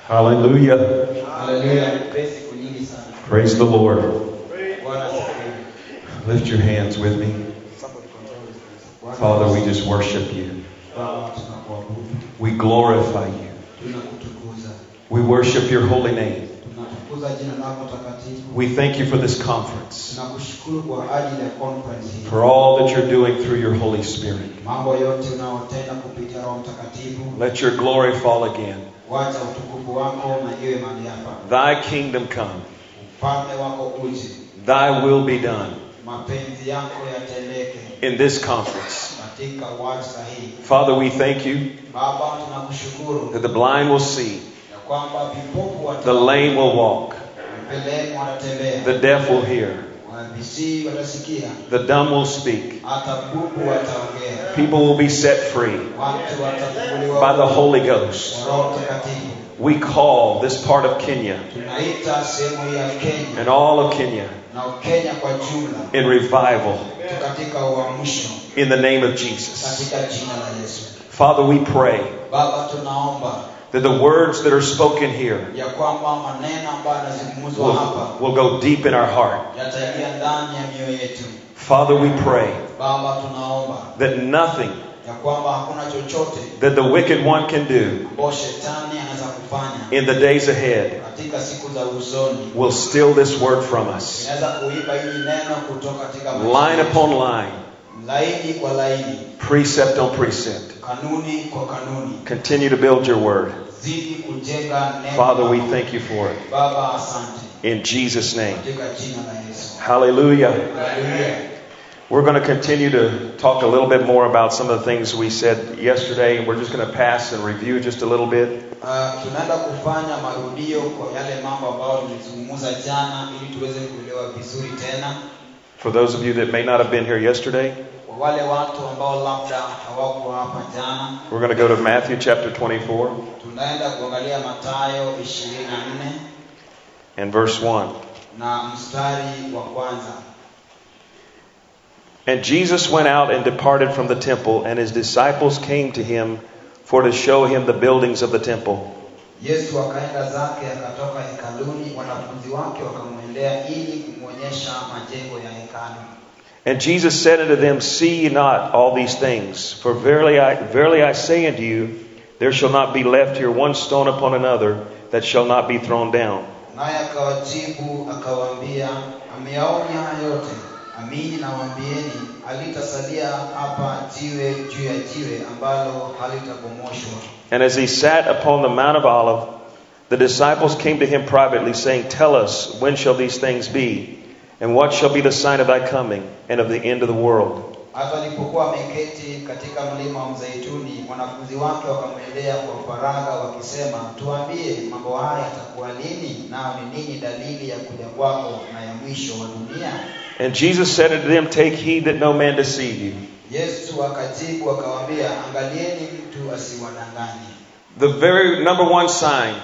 Hallelujah. Haleluya, nipe siku nyingi sana. Praise the Lord. Bwana asifiwe. Lift your hands with me. Somebody control this place. Bwana Father, we asifiwe. just worship you. Baba, tunakuabudu, We glorify you. tunakutukuza. We worship your holy name. Tunatukuza jina lako takatifu. We thank you for this conference, Tunakushukuru kwa ajili ya conference hii. for all that you're doing through your Holy Spirit. Mambo yote unaotenda kupitia Roho Mtakatifu. Let your glory fall again. Wacha utukufu wako na iwe mahali hapa. Thy kingdom come. Ufalme wako uje. Thy will be done Mapenzi yako yatendeke in this conference. katika warsha hii. Father, we thank you Baba, tunakushukuru that the blind will see, ya kwamba vipofu the lame will walk, Mbeleni watatembea, the deaf will hear, wavisii watasikia, the dumb will speak. hata bubu wataongea, People will be set free watu watafunguliwa by the Holy Ghost. kwa Roho Mtakatifu. We call this part of Kenya Tunaita sehemu hii ya Kenya and all of Kenya na Ukenya kwa jumla in revival tu katika uamsho in the name of Jesus. katika jina la Yesu. Father, we pray Baba, tunaomba that the words that are spoken here ya kwamba maneno ambayo yanazungumzwa will, hapa will go deep in our heart. yataingia ndani ya mioyo yetu. Father, we pray Baba, tunaomba that nothing ya kwamba hakuna chochote that the wicked one can do ambao shetani anaweza kufanya in the days ahead katika siku za usoni will steal this word from us. inaweza kuiba hili neno kutoka katika maisha Line yetu. upon line, laini kwa laini precept on precept. kanuni kwa kanuni Continue to build your word. zidi kujenga neno Father, we lako. thank you for it. baba asante In Jesus' name. katika jina la yesu Hallelujah. Haleluya. We're going to continue to talk a little bit more about some of the things we said yesterday, and we're just going to pass and review just a little bit. Ah, tunaenda kufanya marudio kwa yale mambo ambayo tulizungumza jana ili tuweze kuelewa vizuri tena For those of you that may not have been here yesterday, kwa wale watu ambao labda hawakuwa hapa jana we're going to go to Matthew chapter 24 tunaenda kuangalia matayo 24 and verse 1. na mstari wa kwanza And Jesus went out and departed from the temple, and his disciples came to him for to show him the buildings of the temple. yesu akaenda zake akatoka hekaluni wanafunzi wake wakamwendea ili kumwonyesha majengo ya hekalu And Jesus said unto them, See ye not all these things? For verily I, verily I say unto you, there shall not be left here one stone upon another that shall not be thrown down. naye akawajibu akawaambia ameyaonya haya yote amini nawaambieni halitasalia hapa jiwe juu ya jiwe ambalo halitabomoshwa And as he sat upon the Mount of Olive, the disciples came to him privately, saying, Tell us, when shall these things be? And what shall be the sign of thy coming and of the end of the world? hata alipokuwa ameketi katika mlima wa mzeituni wanafunzi wake wakamwendea kwa faragha wakisema tuambie mambo haya yatakuwa lini nao ni nini dalili ya kuja kwako na ya mwisho wa dunia And Jesus said unto them, Take heed that no man deceive you. yesu akajibu akawaambia angalieni mtu asiwadanganye The very number one sign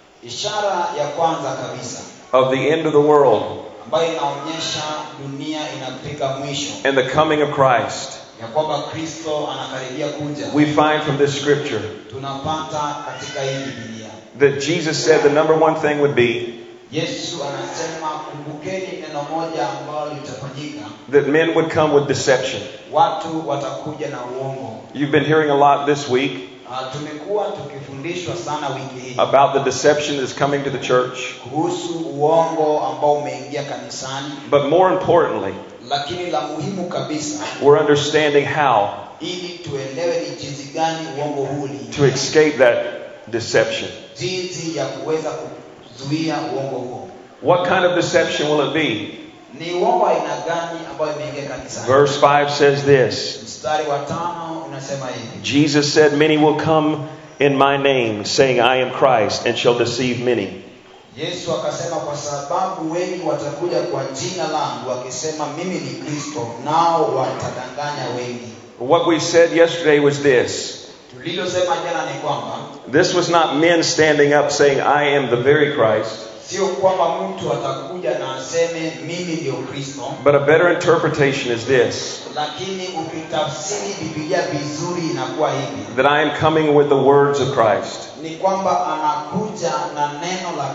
ishara ya kwanza kabisa of the end of the world ambayo inaonyesha dunia inafika mwisho and the coming of Christ, ya kwamba kristo anakaribia kuja we find from this scripture tunapata katika hii bibilia that Jesus said the number one thing would be yesu anasema kumbukeni neno moja ambalo litafanyika that men would come with deception. watu watakuja na uongo You've been hearing a lot this week uh, tumekuwa tukifundishwa sana wiki hii about the deception that's coming to the church, kuhusu uongo ambao umeingia kanisani but more importantly, lakini la muhimu kabisa we're understanding how ili tuelewe ni jinsi gani uongo huu to uliingia escape that deception. jinsi ya kuweza kuzuia uongo huo What kind of deception will it be? ni uongo aina gani ambayo imeingia kanisani Verse 5 says this mstari wa tano unasema hivi Jesus said, Many will come in my name, saying, I am Christ, and shall deceive many. yesu akasema kwa sababu wengi watakuja kwa jina langu wakisema mimi ni kristo nao watadanganya wengi What we said yesterday was this tulilosema jana ni kwamba this was not men standing up saying, I am the very Christ, sio kwamba mtu atakuja na aseme mimi ndio kristo but a better interpretation is this lakini ukitafsiri bibilia vizuri inakuwa hivi that I am coming with the words of Christ. ni kwamba anakuja na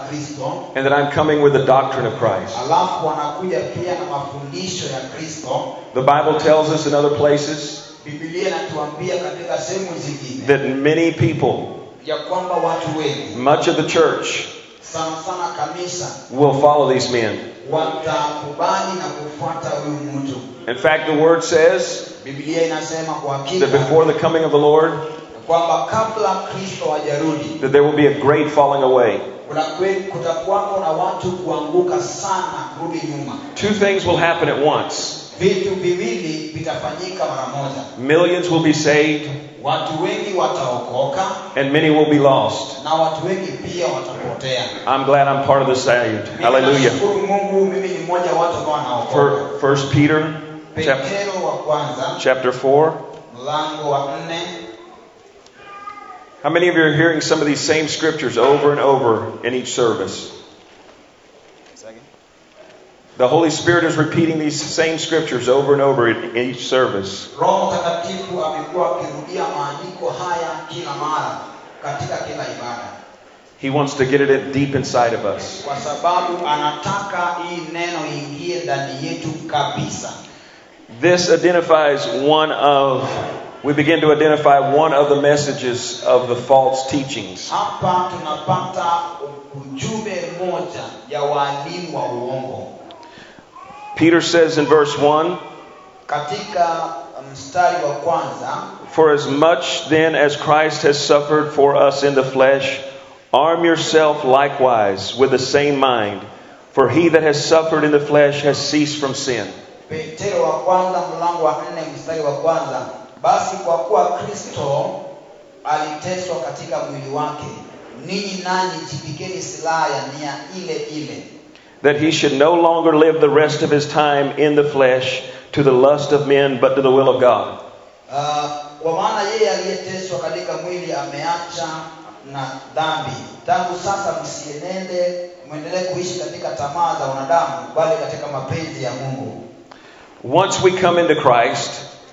kristo and that I'm coming with the doctrine of Christ. alafu wanakuja pia na mafundisho ya kristo The Bible tells us in other places bibilia inatuambia katika sehemu zingine that many people, ya kwamba watu wengi much of the church, sana sana kanisa will follow these men. watakubali na kufuata huyu mtu In fact, the word says bibilia inasema kwa hakika that before the coming of the Lord, kwamba kabla kristo hajarudi that there will be a great falling away. kuna kweli kutakuwako na watu kuanguka sana kurudi nyuma Two things will happen at once. vitu viwili vitafanyika mara moja Millions will be saved watu wengi wataokoka and many will be lost. na watu wengi pia watapotea I'm glad I'm part of the saved. Mimi Hallelujah. nashukuru mungu mimi ni mmoja wa watu ambao wanaokoka For First Peter chap- petero wa kwanza chapter four. mlango wa nne How many of you are hearing some of these same scriptures over and over in each service? The Holy Spirit is repeating these same scriptures over and over in in each service. roho mtakatifu amekuwa akirudia maandiko haya kila mara katika kila ibada He wants to get it deep inside of us. kwa sababu anataka hii neno iingie ndani yetu kabisa This identifies one of, we begin to identify one of the messages of the false teachings. hapa tunapata ujumbe mmoja ya waalimu wa uongo Peter says in verse 1 katika mstari wa kwanza For as much then as Christ has suffered for us in the flesh, arm yourself likewise with the same mind. For he that has suffered in the flesh has ceased from sin. petero wa kwanza mlango wa nne mstari wa kwanza basi kwa kuwa kristo aliteswa katika mwili wake ninyi nanyi jipikeni silaha ya nia ile ile That he should no longer live the rest of his time in the flesh to the lust of men, but to the will of God. Uh, kwa maana yeye aliyeteswa katika mwili ameacha na dhambi tangu sasa msienende mwendelee kuishi katika tamaa za wanadamu bali katika mapenzi ya mungu Once we come into Christ,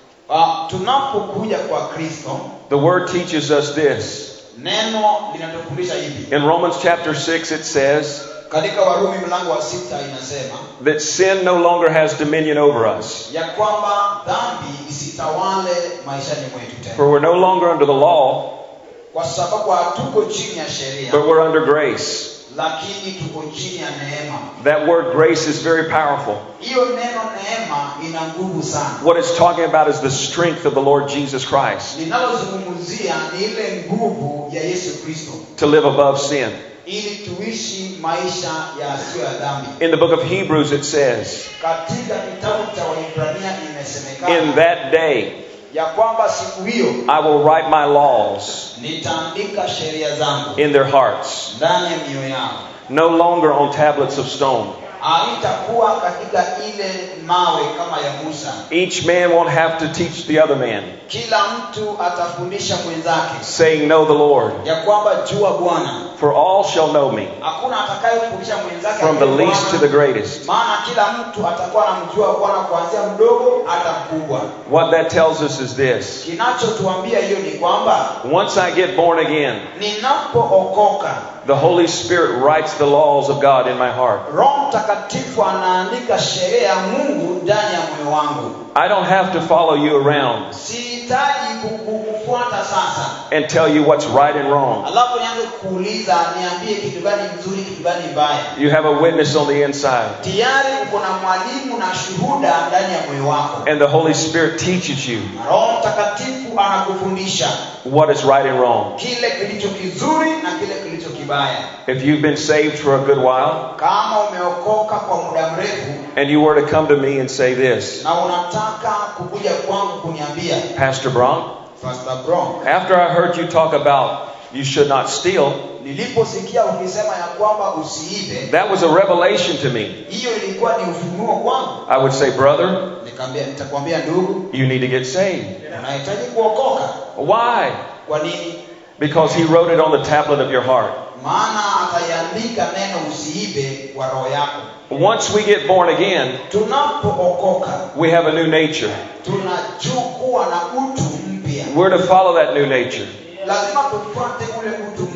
uh, tunapokuja kwa kristo the word teaches us this. neno linatufundisha hivi In Romans chapter 6, it says katika warumi mlango wa sita inasema that sin no longer has dominion over us. ya kwamba dhambi isitawale maishani mwetu tena For we're no longer under the law, kwa sababu hatuko chini ya sheria but we're under grace. lakini tuko chini ya neema That word grace is very powerful. hiyo neno neema ina nguvu sana What it's talking about is the strength of the Lord Jesus Christ linalozungumzia ni ile nguvu ya yesu kristo to live above sin. ili tuishi maisha yasiyo ya dhambi In the book of Hebrews, it says, katika kitabu cha waibrania In imesemekana that day ya kwamba siku hiyo I will write my laws nitaandika sheria zangu in their hearts, ndani ya mioyo yao no longer on tablets of stone. haitakuwa katika ile mawe kama ya musa Each man won't have to teach the other man, kila mtu atafundisha mwenzake saying, Know the Lord. ya kwamba jua bwana For all shall know me, hakuna atakayefundisha mwenzake from the aliye least to Bwana, the greatest. maana kila mtu atakuwa anamjua bwana kuanzia mdogo hata mkubwa What that tells us is this kinachotuambia hiyo ni kwamba once I get born again, ninapookoka the Holy Spirit writes the laws of God in my heart. roho mtakatifu anaandika sheria ya mungu ndani ya moyo wangu I don't have to follow you around sihitaji ku- ku- kufuata sasa and tell you what's right and wrong. alafu nianze kuuliza niambie kitu gani mzuri kitu gani mbaya You have a witness on the inside, tayari uko na mwalimu na shuhuda ndani ya moyo wako and the Holy Spirit teaches you Na roho mtakatifu anakufundisha what is right and wrong. kile kilicho kizuri na kile kilicho kibaya If you've been saved for a good while, kama umeokoka kwa muda mrefu and you were to come to me and say this, na unataka kukuja kwangu kuniambia Pastor Bronk, Pastor Brown, after I heard you talk about you should not steal, niliposikia ukisema ya kwamba usiibe that was a revelation to me. hiyo ilikuwa ni ufunuo kwangu I would say, Brother, nikamwambia nitakwambia ndugu you need to get saved. unahitaji kuokoka Why? kwa nini Because He wrote it on the tablet of your heart. maana ataiandika neno usiibe kwa roho yako Once we get born again, tunapookoka we have a new nature. tunachukua na utu mpya We're to follow that new nature. lazima tufuate ule utu mpya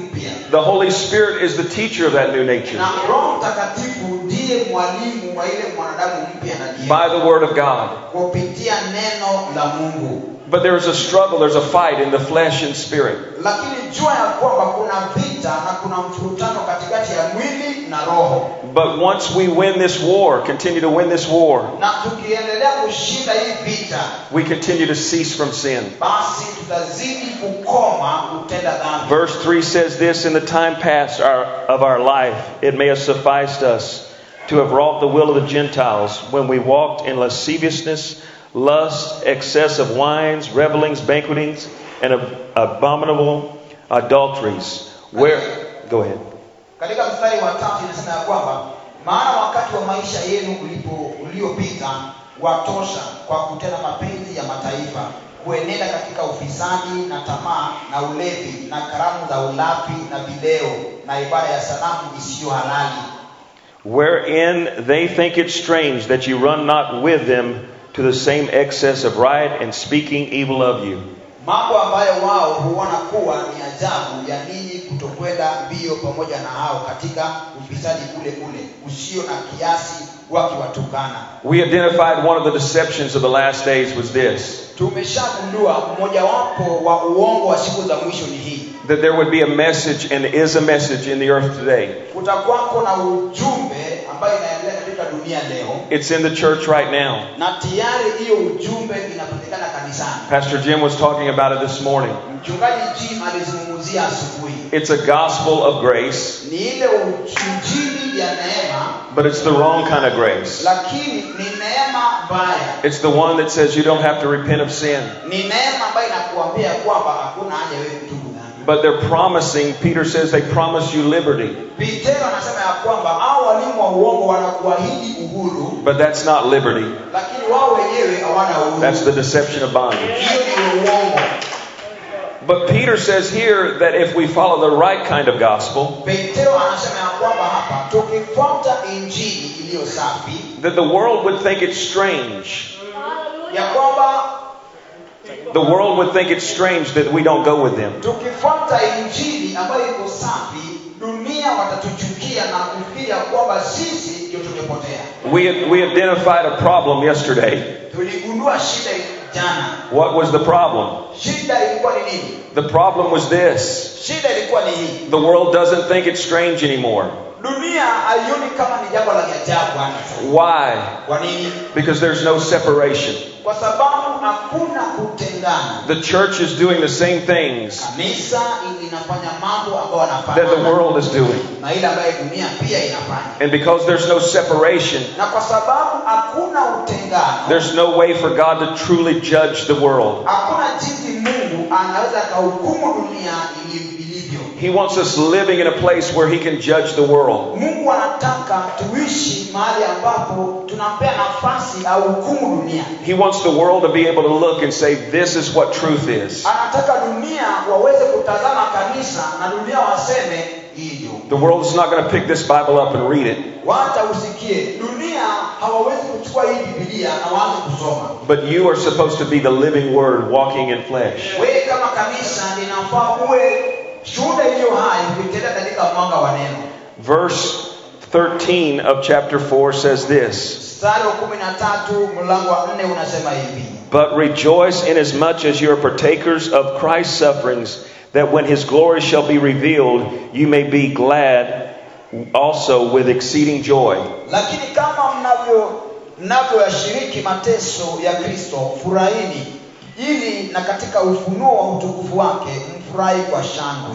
The Holy Spirit is the teacher of that new nature na roho mtakatifu ndiye mwalimu wa ile mwanadamu mpya ndani yetu. by the Word of God. kupitia neno la mungu But there is a struggle, there's a fight in the flesh and spirit. lakini jua ya kwamba kuna vita na kuna mfurutano katikati ya mwili na roho But once we win this war, continue to win this war, na tukiendelea kushinda hii vita we continue to cease from sin. basi tutazidi kukoma kutenda dhambi Verse 3 says this In the time past our, of our life, it may have sufficed us to have wrought the will of the Gentiles when we walked in lasciviousness, lust, excess of wines, revelings, banquetings, and ab- abominable adulteries. Where. Go ahead. katika mstari wa tatu inasema ya kwamba maana wakati wa maisha yenu ulipo uliopita watosha kwa kutenda mapenzi ya mataifa kuenenda katika ufisadi na tamaa na ulevi na karamu za ulafi na vileo na ibada ya sanamu isiyo halali Wherein they think it strange that you run not with them to the same excess of riot and speaking evil of you. mambo ambayo wao huona kuwa ni ajabu ya ninyi kutokwenda mbio pamoja na hao katika ufisadi ule ule usio na kiasi wakiwatukana We identified one of the deceptions of the last days was this tumeshagundua mmojawapo wa uongo wa siku za mwisho ni hii that there would be a message and is a message in the earth today. kutakwako na ujumbe ambayo inaendelea katika dunia leo It's in the church right now. na tayari hiyo ujumbe inapatikana kanisani Pastor Jim was talking about it this morning. mchungaji jim alizungumzia asubuhi It's a gospel of grace, ni ile injili ya neema but it's the wrong kind of grace. lakini ni neema mbaya It's the one that says you don't have to repent of sin. ni neema ambayo inakuambia kwamba hakuna haja wewe kutubu dhambi But they're promising, Peter says they promise you liberty. petero anasema ya kwamba hao walimu wa uongo wanakuahidi uhuru But that's not liberty. lakini wao wenyewe hawana uhuru That's the deception of bondage. hiyo ni uongo But Peter says here that if we follow the right kind of gospel, petero anasema ya kwamba hapa tukifuata injili iliyo safi that the world would think it's strange. ya kwamba The world would think it's strange that we don't go with them. tukifuata injili ambayo iko safi dunia watatuchukia na kufikiri ya kwamba sisi ndio tumepotea We, we identified a problem yesterday. tuligundua shida jana What was the problem? shida ilikuwa ni nini The problem was this shida ilikuwa ni hii the world doesn't think it's strange anymore. dunia haioni kama ni jambo la ajabu hata sasa. Why? kwa nini Because there's no separation. kwa sababu hakuna kutengana The church is doing the same things kanisa linafanya mambo ambayo that the wanafanana world is doing. na ile ambayo dunia pia inafanya And because there's no separation, na kwa sababu hakuna utengano there's no way for God to truly judge the world. hakuna jinsi mungu anaweza akahukumu dunia ili- ilivyo He wants us living in a place where He can judge the world. mungu anataka tuishi mahali ambapo tunampea nafasi au hukumu dunia He wants the world to be able to look and say, This is what truth is. anataka dunia waweze kutazama kanisa na dunia waseme hivyo The world is not going to pick this Bible up and read it, wacha usikie dunia hawawezi kuchukua hii bibilia na waanze kusoma but you are supposed to be the living Word walking in flesh. wewe kama kanisa linafaa uwe shuhuda iliyo hai ukitenda katika mwanga wa neno Verse 13 of chapter 4 says this mstari wa kumi na tatu mlango wa nne unasema hivi But rejoice inasmuch as you are partakers of Christ's sufferings, that when his glory shall be revealed, you may be glad also with exceeding joy. lakini kama mnavyo mnavyoyashiriki mateso ya kristo furahini ili na katika ufunuo wa utukufu wake mfurahi kwa shangwe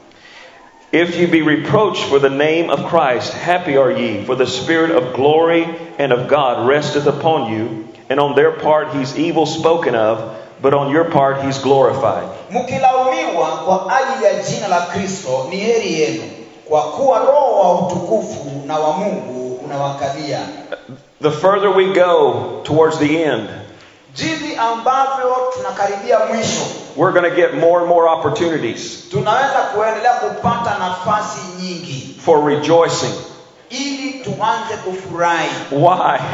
If you be reproached for the name of Christ, happy are ye, for the Spirit of glory and of God resteth upon you, and on their part he's evil spoken of, but on your part he's glorified. mkilaumiwa kwa ajili ya jina la kristo ni heri yenu kwa kuwa roho wa utukufu na wa mungu unawakalia The further we go towards the end, jinsi ambavyo tunakaribia mwisho we're going to get more and more opportunities tunaweza kuendelea kupata nafasi nyingi for rejoicing. ili tuanze kufurahi Why?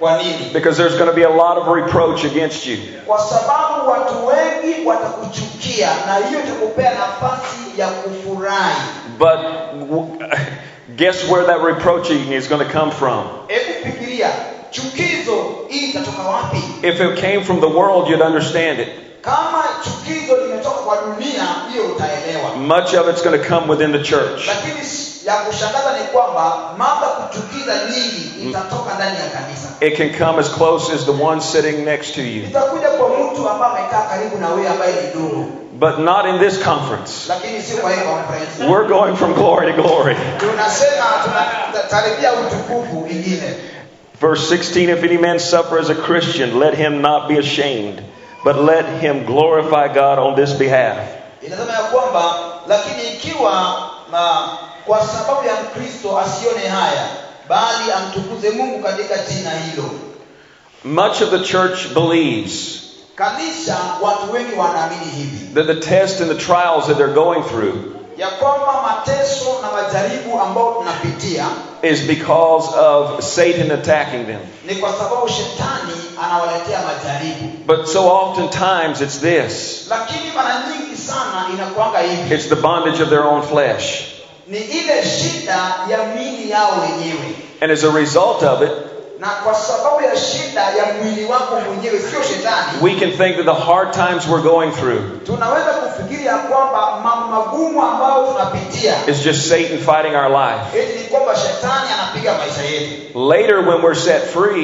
kwa nini Because there's going to be a lot of reproach against you. kwa sababu watu wengi watakuchukia na hiyo itakupea nafasi ya kufurahi But w- guess where that reproaching is going to come from? hebu fikiria chukizo hii itatoka wapi If it came from the world, you'd understand it. kama chukizo limetoka kwa dunia hiyo utaelewa Much of it's going to come within the church. lakini s- ya kushangaza ni kwamba mambo ya kuchukiza nyingi itatoka ndani ya kanisa It can come as close as the one sitting next to you. itakuja kwa mtu ambaye amekaa karibu na wewe ambaye ni ndugu But not in this conference. lakini sio kwa hii conference We're going from glory to glory. tunasema tunataribia utukufu ingine Verse 16 If any man suffer as a Christian, let him not be ashamed, but let him glorify God on this behalf. inasema ya kwamba lakini ikiwa na, kwa sababu ya mkristo asione haya bali amtukuze mungu katika jina hilo Much of the church believes kanisa watu wengi wanaamini hivi that the tests and the trials that they're going through ya kwamba mateso na majaribu ambayo tunapitia is because of Satan attacking them. ni kwa sababu shetani anawaletea majaribu But so oftentimes it's this lakini mara nyingi sana inakwanga hivi it's the bondage of their own flesh. ni ile shida ya mili yao wenyewe And as a result of it, na kwa sababu ya shida ya mwili wako mwenyewe sio shetani we can think that the hard times we're going through tunaweza kufikiri ya kwamba mambo magumu ambayo tunapitia is just Satan fighting our life. eti ni kwamba shetani anapiga maisha yetu Later, when we're set free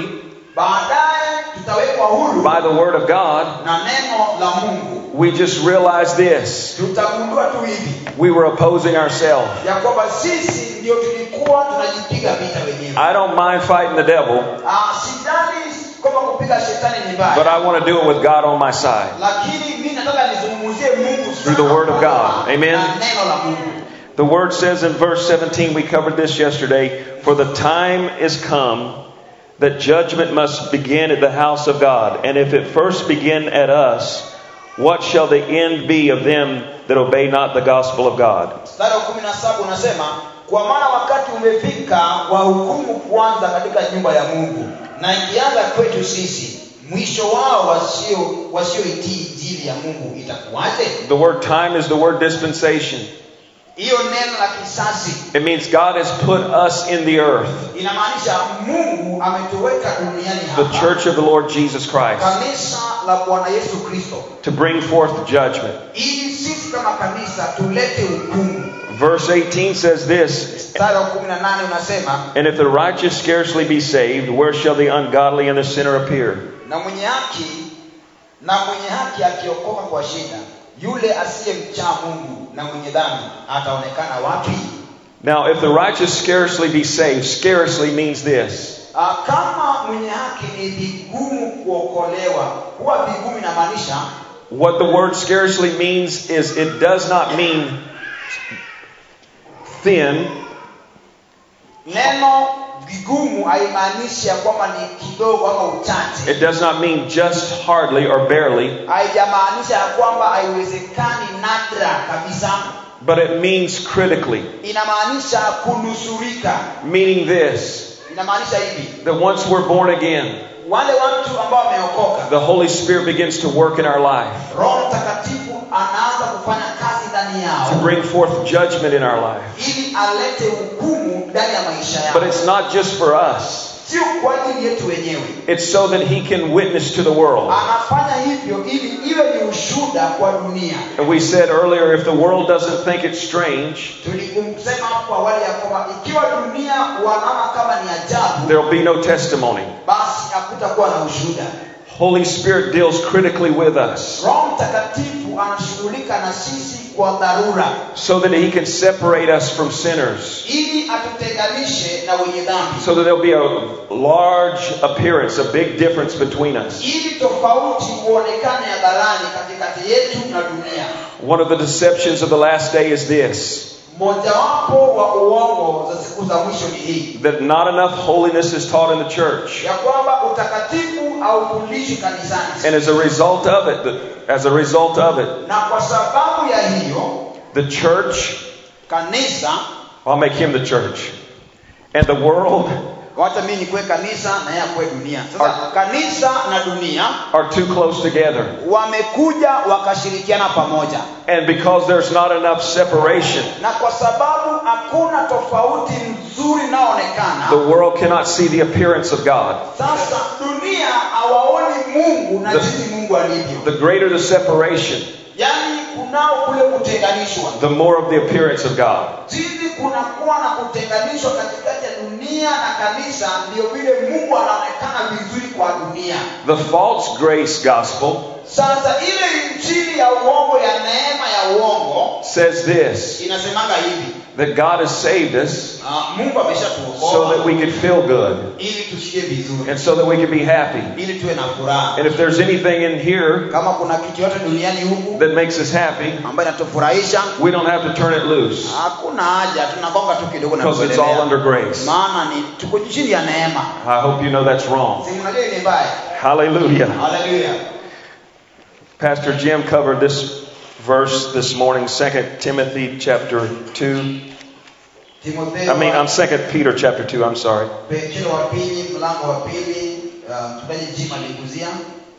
baadaye tutawekwa huru by the Word of God, na neno la mungu we just realize this tutagundua tu hivi we were opposing ourselves. ya kwamba sisi ndio tulikuwa tunajipiga vita wenyewe I don't mind fighting the devil, Ah, sidhani kwamba kupiga shetani ni but mbaya I want to do it with God on my side. lakini mi nataka nizungumzie mungu sana Through the word of God. Amen. na neno la mungu The Word says in verse 17, we covered this yesterday, for the time is come that judgment must begin at the house of God. And if it first begin at us, what shall the end be of them that obey not the gospel of God? mstari wa kumi na saba unasema kwa maana wakati umefika wa hukumu kuanza katika nyumba ya mungu na ikianza kwetu sisi mwisho wao wasio wasioitii injili ya mungu itakuwaje The word time is the word dispensation. hiyo neno la kisasi It means God has put us in the earth, inamaanisha mungu ametuweka duniani the hapa church of the Lord Jesus Christ, kanisa la bwana yesu kristo to bring forth judgment. ili sisi kama kanisa tulete hukumu Verse 18 says this mstari wa kumi na nane unasema And if the righteous scarcely be saved, where shall the ungodly and the sinner appear? na mwenye haki na mwenye haki akiokoka kwa shida yule asiyemchaa mungu na mwenye dhambi ataonekana wapi Now, if the righteous scarcely be saved, scarcely means this Ah, kama mwenye haki ni vigumu kuokolewa huwa vigumu inamaanisha what the word scarcely means is it does not mean thin, neno vigumu haimaanishi ya kwamba ni kidogo ama uchache it does not mean just hardly or barely, haijamaanisha ya kwamba haiwezekani nadra kabisa but it means critically, inamaanisha kunusurika meaning this inamaanisha hivi that once we're born again, wale watu ambao wameokoka the Holy Spirit begins to work in our life roho mtakatifu anaanza kufanya kazi ndani to yao bring forth judgment in our life. ili alete hukumu ndani ya maisha yao But it's not just for us, sio kwa ajili yetu wenyewe it's so that He can witness to the world. anafanya hivyo ili iwe ni ushuda kwa dunia And we said earlier, if the world doesn't think it's strange, tulikusema hapo awali ya kwamba ikiwa dunia wanaona kama ni ajabu there'll be no testimony. basi hakutakuwa na ushuda Holy Spirit deals critically with us roho mtakatifu anashughulika na sisi kwa dharura so that He can separate us from sinners, ili atutenganishe na wenye dhambi so that there'll be a large appearance, a big difference between us. ili tofauti uonekane hadharani katikati yetu na dunia One of the deceptions of the last day is this mojawapo wa uongo za siku za mwisho ni hii that not enough holiness is taught in the church. ya kwamba utakatifu haufundishwi kanisani And as a result of it, the- as a result of it, na kwa sababu ya hiyo the church, kanisa I'll make him the church, and the world wacha mimi nikuwe kanisa na yeye akuwe dunia sasa kanisa na dunia are too close together. wamekuja wakashirikiana pamoja And because there's not enough separation, na kwa sababu hakuna tofauti nzuri the inayoonekana world cannot see the appearance of God. sasa dunia hawaoni mungu na The- jinsi mungu alivyo The greater the separation, yaani kunao kule kutenganishwa the more of the appearance of God. jinsi kunakuwa na kutenganishwa katikati ya dunia na kanisa ndio vile mungu anaonekana vizuri kwa dunia The false grace gospel sasa ile injili ya uongo ya neema ya uongo says this inasemanga hivi that God has saved us uh, mungu so that ameshatuokoa we could feel good ili tusikie vizuri and so that we could be happy. ili tuwe na furaha And if there's anything in here kama kuna kitu yote duniani huku that makes us happy, ambayo inatufurahisha we don't have to turn it loose hakuna haja tunagonga tu kidogo na because it's all kuendelea under grace. maana ni tuko chini ya neema I hope you know that's wrong. si mnajua ni mbaya Hallelujah. haleluya Pastor Jim covered this verse this morning, 2 Timothy chapter 2. timotheo I mean, I'm 2 Peter chapter 2, I'm sorry. petro wa pili mlango wa pili uh, mchungaji jim aliguzia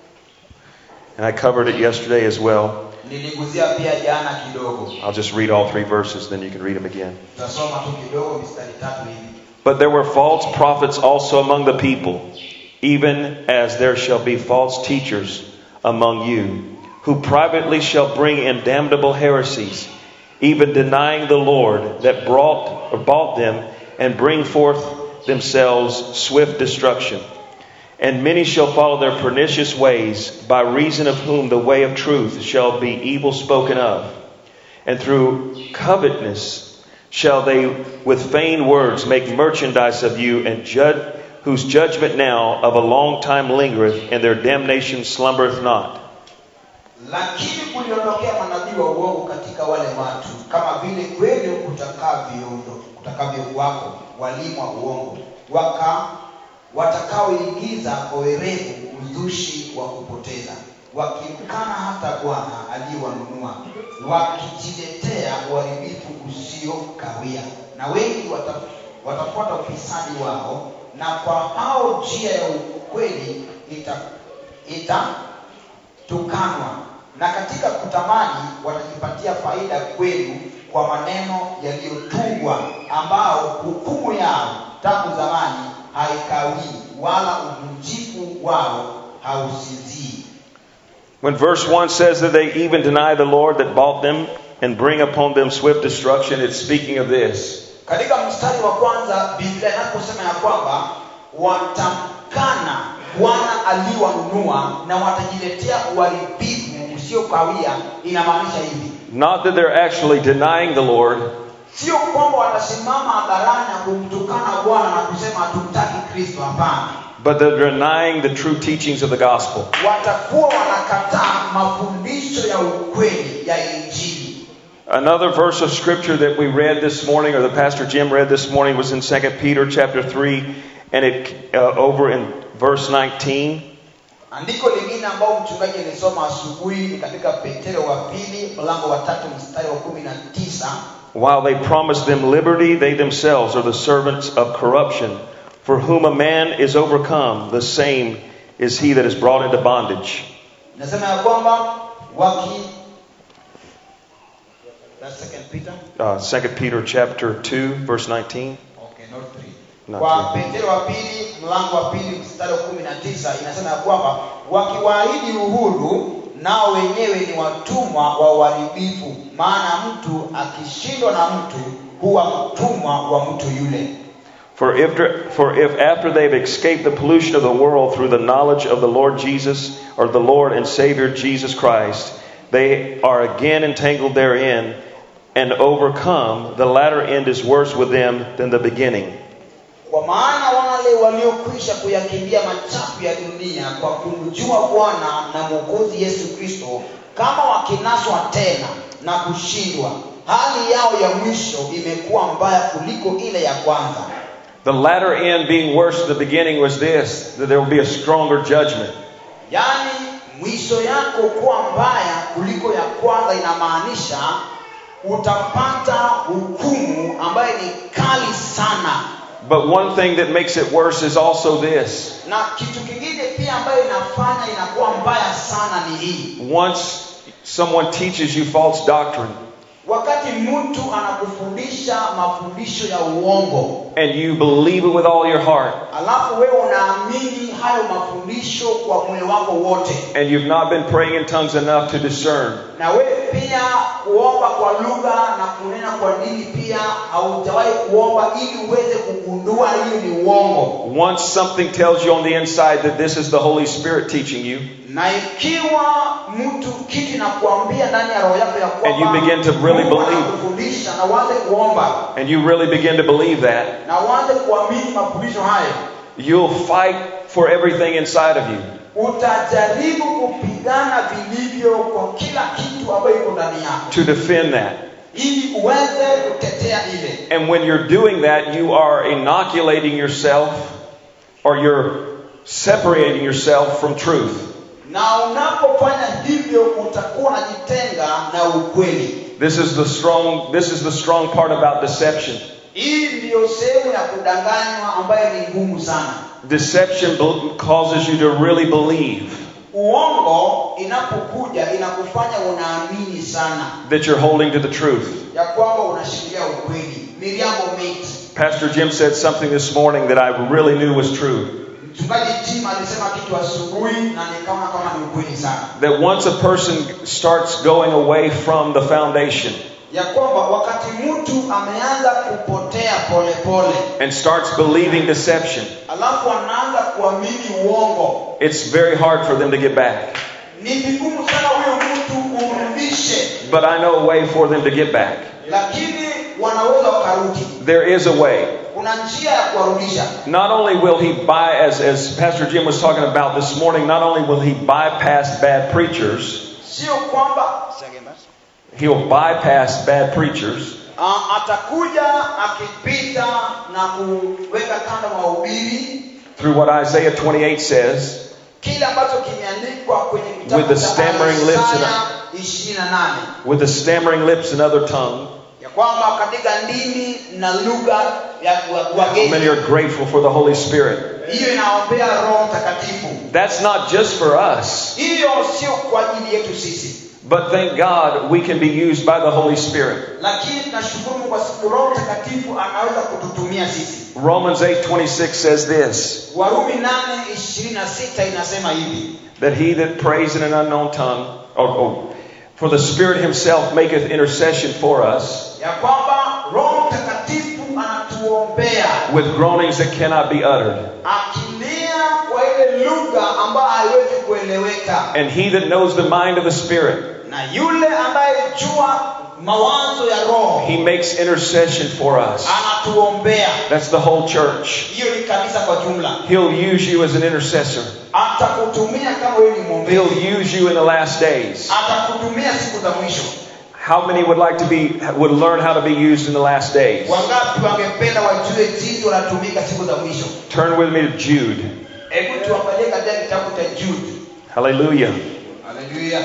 And I covered it yesterday as well. niliguzia pia jana kidogo I'll just read all three verses, then you can read them again. tutasoma tu kidogo mistari tatu hivi But there were false prophets also among the people, even as there shall be false teachers among you, who privately shall bring in damnable heresies, even denying the Lord that brought or bought them, and bring forth themselves swift destruction. And many shall follow their pernicious ways, by reason of whom the way of truth shall be evil spoken of. And through covetousness shall they with vain words make merchandise of you, and judge, whose judgment now of a long time lingereth, and their damnation slumbereth not. lakini kuliondokea manabii wa uongo katika wale watu kama vile kweli kutakavyo kutakavyokuwako walimu wa uongo waka watakaoingiza kwa werevu uzushi wa kupoteza wakimkana hata bwana aliyewanunua wakijiletea uharibifu usiokawia na wengi wata, watafuata ufisadi wao na kwa hao njia ya ukweli ita, ita tukanwa na katika kutamani watajipatia faida kwenu kwa maneno yaliyotungwa ambao hukumu yao tangu zamani haikawii wala uvunjifu wao hausinzii When verse 1 says that they even deny the Lord that bought them and bring upon them swift destruction, it's speaking of this. katika mstari wa kwanza biblia inaposema ya kwamba watamkana bwana aliyewanunua na watajiletea uharibifu usiokawia inamaanisha hivi Not that they're actually denying the Lord, sio kwamba watasimama hadharani na kumtukana bwana na kusema hatumtaki kristo hapana but they're denying the true teachings of the gospel. watakuwa wanakataa mafundisho ya ukweli ya injili Another verse of scripture that we read this morning, or the Pastor Jim read this morning, was in 2 Peter chapter 3, and it uh, over in verse 19. andiko lingine ambao mchungaji alisoma asubuhi ni katika petero wa pili mlango wa tatu mstari wa kumi na tisa While they promise them liberty, they themselves are the servants of corruption. For whom a man is overcome, the same is he that is brought into bondage. nasema ya kwamba waki That's second Peter? Uh, 2 Peter chapter 2, verse 19. Okay, not three. Not kwa petero wa pili mlango wa pili mstari wa kumi na tisa inasema ya kwamba wakiwaahidi uhuru nao wenyewe ni watumwa wa uharibifu maana mtu akishindwa na mtu huwa mtumwa wa mtu yule For if, for if after they've escaped the pollution of the world through the knowledge of the Lord Jesus, or the Lord and Savior Jesus Christ, they are again entangled therein and overcome, the latter end is worse with them than the beginning. kwa maana wale waliokwisha kuyakimbia machafu ya dunia kwa kumjua bwana na mwokozi yesu kristo kama wakinaswa tena na kushindwa hali yao ya mwisho imekuwa mbaya kuliko ile ya kwanza The latter end being worse than the beginning was this that there will be a stronger judgment. yaani mwisho yako kuwa mbaya kuliko ya kwanza inamaanisha utapata hukumu ambayo ni kali sana But one thing that makes it worse is also this. na kitu kingine pia ambayo inafanya inakuwa mbaya sana ni hii Once someone teaches you false doctrine wakati mtu anakufundisha mafundisho ya uongo and you believe it with all your heart alafu wewe unaamini hayo mafundisho kwa moyo wako wote and you've not been praying in tongues enough to discern, na wewe pia kuomba kwa lugha na kunena kwa dini pia haujawahi kuomba ili uweze kugundua hiyo ni uongo once something tells you on the inside that this is the Holy Spirit teaching you, na ikiwa mtu kitu nakuambia ndani ya roho yako ya And you begin to really Mungu believe. anakufundisha na uanze kuomba and you really begin to believe that, na uanze kuamini mafundisho hayo you'll fight for everything inside of you. utajaribu kupigana vilivyo kwa kila kitu ambayo iko ndani yako to defend that. ili uweze kutetea ile And when you're doing that, you are inoculating yourself or you're separating yourself from truth. na unapofanya hivyo utakuwa unajitenga na ukweli This is the strong this is the strong part about deception. hii ndiyo sehemu ya kudanganywa ambayo ni ngumu sana Deception bel- causes you to really believe uongo inapokuja inakufanya unaamini sana that you're holding to the truth. ya kwamba unashikilia ukweli miriamo mate Pastor Jim said something this morning that I really knew was true. mchungaji tim alisema kitu asubuhi na nikaona kama ni ukweli sana That once a person starts going away from the foundation ya kwamba wakati mtu ameanza kupotea polepole and starts believing deception, alafu anaanza kuamini uongo it's very hard for them to get back. ni vigumu sana huyo mtu umrudishe But I know a way for them to get back. lakini wanaweza wakarudi There is a way. kuna njia ya kuwarudisha Not only will he buy, as, as Pastor Jim was talking about this morning, not only will he bypass bad preachers, sio kwamba he'll bypass bad preachers, uh, atakuja akipita na kuweka kando mahubiri through what Isaiah 28 says, kile ambacho kimeandikwa kwenye kitabu With the cha stammering lips and- Isaya 28 with the stammering lips and other tongue. ya kwamba katika ndimi na lugha ya wa- How many wageni are grateful for the Holy Spirit? hiyo inaombea roho mtakatifu That's not just for us, hiyo sio kwa ajili yetu sisi but thank God we can be used by the Holy Spirit. lakini tunashukuru Mungu kwa sababu roho mtakatifu anaweza kututumia sisi Romans 8:26 says this, warumi 8:26 inasema hivi that he that prays in an unknown tongue, oh, oh, for the Spirit himself maketh intercession for us ya kwamba roho mtakatifu anatuombea with groanings that cannot be uttered. akilia kwa ile lugha ambayo haiwezi kueleweka And he that knows the mind of the Spirit, na yule ambaye jua mawazo ya roho he makes intercession for us. anatuombea That's the whole church. hiyo ni kanisa kwa jumla He'll use you as an intercessor. atakutumia kama wewe ni mwombezi He'll use you in the last days. atakutumia siku za mwisho How many would like to be would learn how to be used in the last days? wangapi wangependa wajue jinsi wanatumika siku za mwisho Turn with me to Jude. hebu tuangalie katika kitabu cha jude Hallelujah. haleluya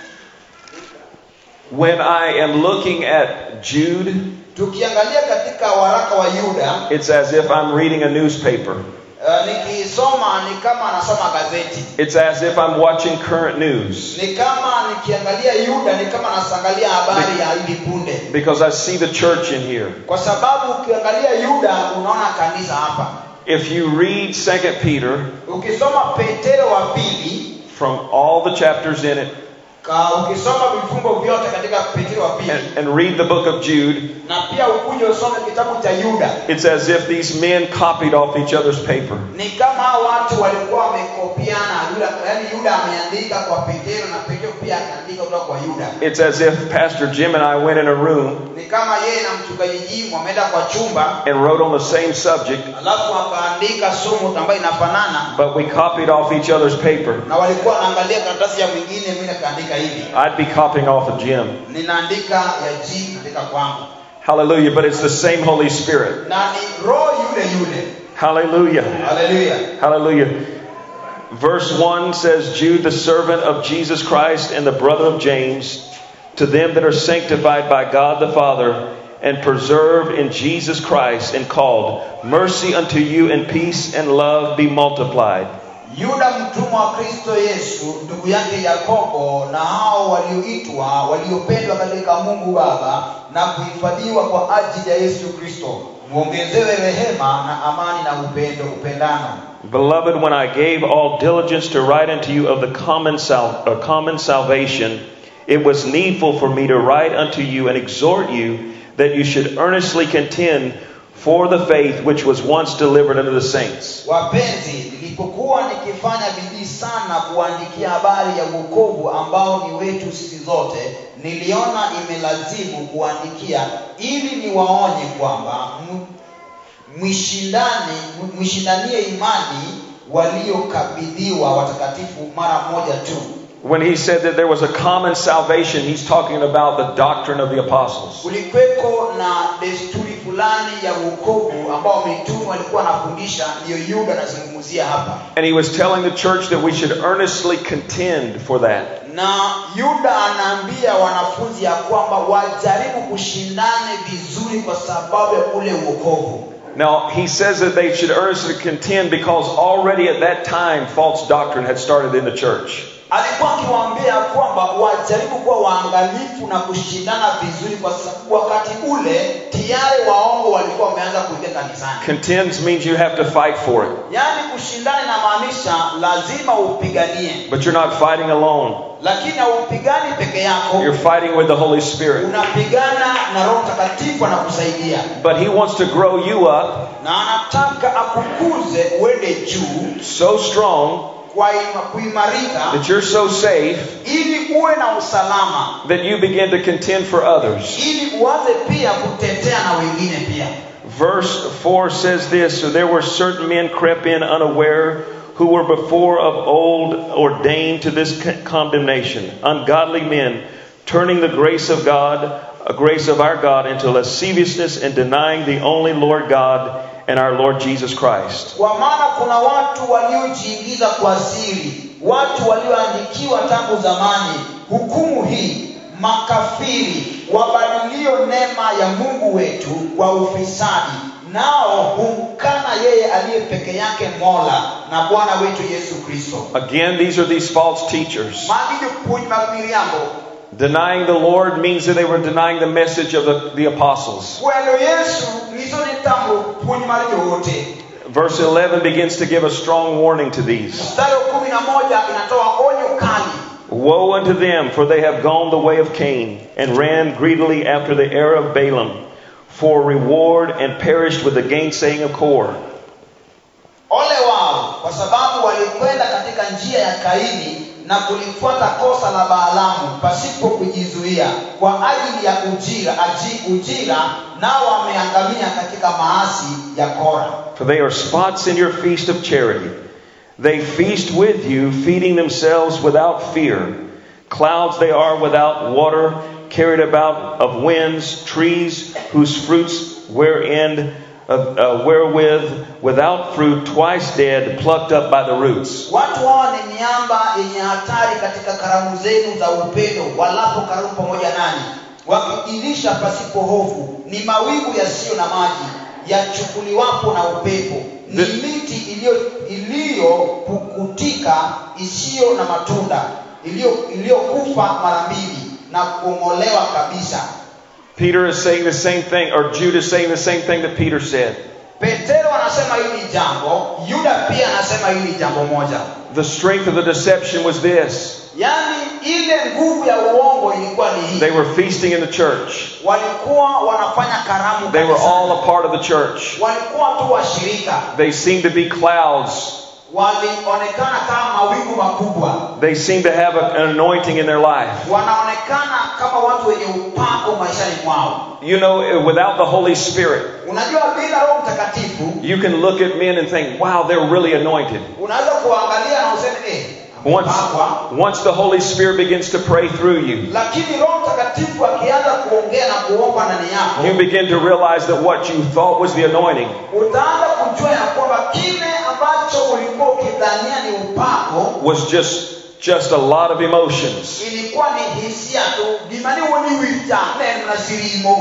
When I am looking at Jude, tukiangalia katika waraka wa yuda it's as if I'm reading a newspaper. uh, nikisoma ni kama anasoma gazeti It's as if I'm watching current news ni kama nikiangalia yuda ni kama nasangalia habari ya hivi punde because I see the church in here. kwa sababu ukiangalia yuda unaona kanisa hapa If you read 2 Peter ukisoma petero wa pili from all the chapters in it ka ukisoma vifungo vyote katika petero wa pili and, and read the book of Jude, na pia ukuje usome kitabu cha yuda it's as if these men copied off each other's paper. ni kama hao watu walikuwa wamekopiana yuda yaani yuda ameandika kwa petero na petero pia akaandika kutoka kwa yuda It's as if Pastor Jim and I went in a room ni kama yeye na mchungaji jimu wameenda kwa chumba and wrote on the same subject, alafu akaandika somo ambayo inafanana but we copied off each other's paper. na walikuwa wanaangalia karatasi ya mwingine mimi nikaandika hivi I'd be copying off of Jim. ninaandika ya ji naandika kwangu Hallelujah. But it's the same Holy Spirit. na ni roho yule yule Hallelujah. haleluya Hallelujah. Verse 1 says, Jude, the servant of Jesus Christ and the brother of James, to them that are sanctified by God the Father and preserved in Jesus Christ and called, mercy unto you and peace and love be multiplied. yuda mtumwa wa kristo yesu ndugu yake yakobo na hao walioitwa waliopendwa katika mungu baba na kuhifadhiwa kwa ajili ya yesu kristo mwongezewe rehema na amani na upendo upendano Beloved, when I gave all diligence to write unto you of the common, sal- uh, common salvation, it was needful for me to write unto you and exhort you that you should earnestly contend for the faith which was once delivered unto the saints. wapenzi nilipokuwa nikifanya bidii sana kuandikia habari ya uokovu ambao ni wetu sisi zote niliona imelazimu kuandikia ili niwaonye kwamba m- mwishindani m- mwishindanie imani waliokabidhiwa watakatifu mara moja tu When he said that there was a common salvation, he's talking about the doctrine of the apostles. kulikweko na desturi fulani ya uokovu ambao mitume walikuwa wanafundisha ndiyo yuda anazungumzia hapa And he was telling the church that we should earnestly contend for that. na yuda anaambia wanafunzi ya kwamba wajaribu kushindane vizuri kwa sababu ya ule uokovu Now, he says that they should earnestly contend because already at that time false doctrine had started in the church. alikuwa akiwaambia kwamba wajaribu kuwa waangalifu na kushindana vizuri kwa sababu wakati ule tayari waongo walikuwa wameanza kuingia kanisani Contends means you have to fight for it, yaani kushindana inamaanisha lazima upiganie but you're not fighting alone. lakini haupigani peke yako You're fighting with the Holy Spirit. unapigana na roho mtakatifu anakusaidia But he wants to grow you up na anataka akukuze uende juu so strong kwa ima- kuimarika that you're so safe ili uwe na usalama that you begin to contend for others. ili uanze pia kutetea na wengine pia Verse 4 says this So there were certain men crept in unaware who were before of old ordained to this con- condemnation, ungodly men, turning the grace of God, a grace of our God, into lasciviousness and denying the only Lord God and our Lord Jesus Christ. kwa maana kuna watu waliojiingiza kwa siri watu walioandikiwa tangu zamani hukumu hii makafiri wabadilio neema ya mungu wetu kwa ufisadi nao humkana yeye aliye peke yake mola na bwana wetu yesu kristo Again, these are these false teachers. maandiko puonj mag miriambo Denying the Lord means that they were denying the message of the, the apostles. kwelo yesu nyiso ni tambo puonj mar joote Verse 11 begins to give a strong warning to these. mstari wa kumi na moja inatoa onyo kali Woe unto them, for they have gone the way of Cain, and ran greedily after the error of Balaam, for reward, and perished with the gainsaying of Kor. ole wao kwa sababu walikwenda katika njia ya kaini na kulifuata kosa la baalamu pasipo kujizuia kwa ajili ya ujira aji, ujira nao wameangamia katika maasi ya kora For they are spots in your feast of charity. They feast with you, feeding themselves without fear. Clouds they are without water, carried about of winds, trees whose fruits wherein uh, uh, wherewith without fruit, twice dead, plucked up by the roots. watu hawa ni miamba yenye hatari katika karamu zenu za upendo walapo karamu pamoja nani wakijilisha pasipo hofu ni mawingu yasiyo na maji yachukuliwapo na upepo ni The- miti iliyo iliyopukutika isiyo na matunda iliyo- iliyokufa mara mbili na kung'olewa kabisa Peter is saying the same thing, or Jude is saying the same thing that Peter said. petero anasema hili jambo yuda pia anasema hili jambo moja The strength of the deception was this yaani ile nguvu ya uongo ilikuwa ni hii they were feasting in the church, walikuwa wanafanya karamu they were kanisani. all a part of the church. walikuwa tu washirika They seemed to be clouds, walionekana kama mawingu makubwa they seemed to have a- an anointing in their life. wanaonekana kama watu wenye upako maishani mwao You know, without the Holy Spirit, unajua bila roho mtakatifu you can look at men and think, wow, they're really anointed. unaweza kuangalia na useme eh, Once, amepakwa. once the Holy Spirit begins to pray through you, lakini roho mtakatifu akianza kuongea na kuomba ndani you yako begin to realize that what you thought was the anointing utaanza kujua ya kwamba kile ambacho ulikuwa ukidhania ni upako was just just a lot of emotions. ilikuwa ni hisia tu gimani woni wita neno na sirimo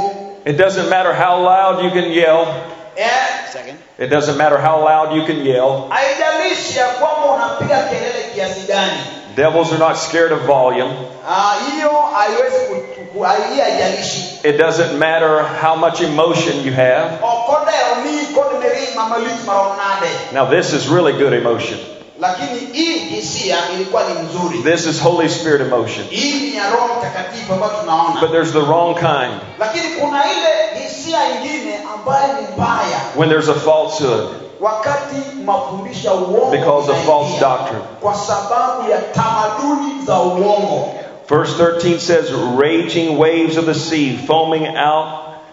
It doesn't matter how loud you can yell. eh, It doesn't matter how loud you can yell. haijalishi ya kwamba unapiga kelele kiasi gani Devils are not scared of volume. Ah, hiyo haiwezi ku- ku- hai- hiyo haijalishi It doesn't matter how much emotion you have. okode omi kod meri mamalich marom nade Now, this is really good emotion. lakini hii hisia ilikuwa ni mzuri This is Holy Spirit emotion. hii ni ya roho mtakatifu ambayo tunaona But there's the wrong kind lakini kuna ile hisia ingine ambayo ni mbaya when there's a falsehood. wakati mafundisho ya uongo Because of false yanaingia. doctrine. kwa sababu ya tamaduni za uongo Verse 13 says, Raging waves of the sea, foaming out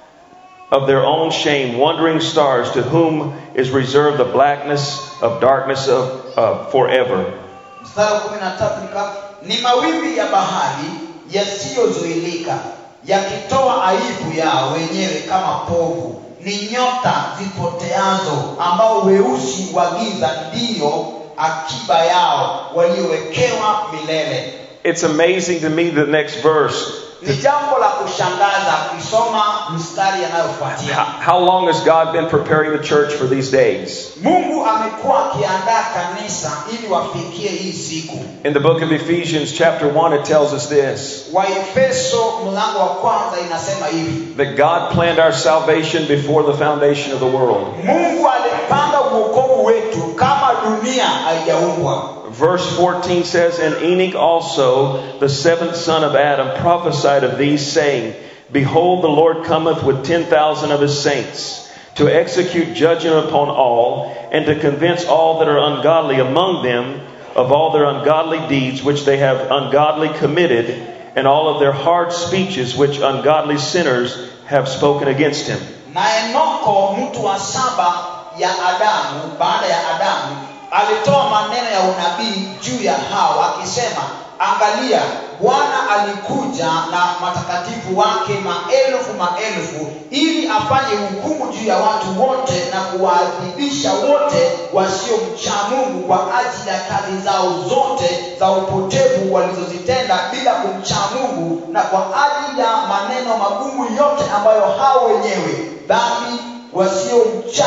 of their own shame, wandering stars, to whom is reserved the blackness of darkness of uh, forever. mstari wa kumi na tatu nika ni mawimbi ya bahari yasiyozuilika yakitoa aibu yao wenyewe kama povu ni nyota zipoteazo ambao weusi wa giza ndiyo akiba yao waliowekewa milele It's amazing to me the next verse. ni jambo la kushangaza ukisoma mstari yanayofuatia How, how long has God been preparing the church for these days? mungu amekuwa akiandaa kanisa ili wafikie hii siku In the book of Ephesians, chapter 1, it tells us this waefeso mlango wa kwanza inasema hivi that God planned our salvation before the foundation of the world. mungu alipanga uokovu wetu kama dunia haijaumbwa Verse 14 says, And Enoch also, the seventh son of Adam, prophesied of these, saying, Behold, the Lord cometh with ten thousand of his saints, to execute judgment upon all, and to convince all that are ungodly among them of all their ungodly deeds which they have ungodly committed, and all of their hard speeches which ungodly sinners have spoken against him. na enoko mtu wa saba ya adamu baada ya adamu alitoa maneno ya unabii juu ya hao akisema angalia bwana alikuja na matakatifu wake maelfu maelfu ili afanye hukumu juu ya watu wote na kuwaadhibisha wote wasiomcha mungu kwa ajili ya kazi zao zote za upotevu walizozitenda bila kumcha mungu na kwa ajili ya maneno magumu yote ambayo hao wenyewe dhambi wasiomcha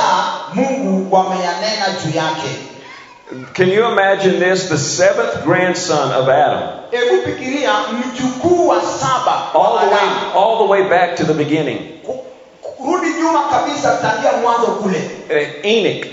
mungu wameyanena juu yake Can you imagine this? The seventh grandson of Adam, hebu fikiria mjukuu wa saba all wa the way, Adamu. all the way back to the beginning. Ku- kurudi nyuma kabisa tangia mwanzo kule Uh, Enoch,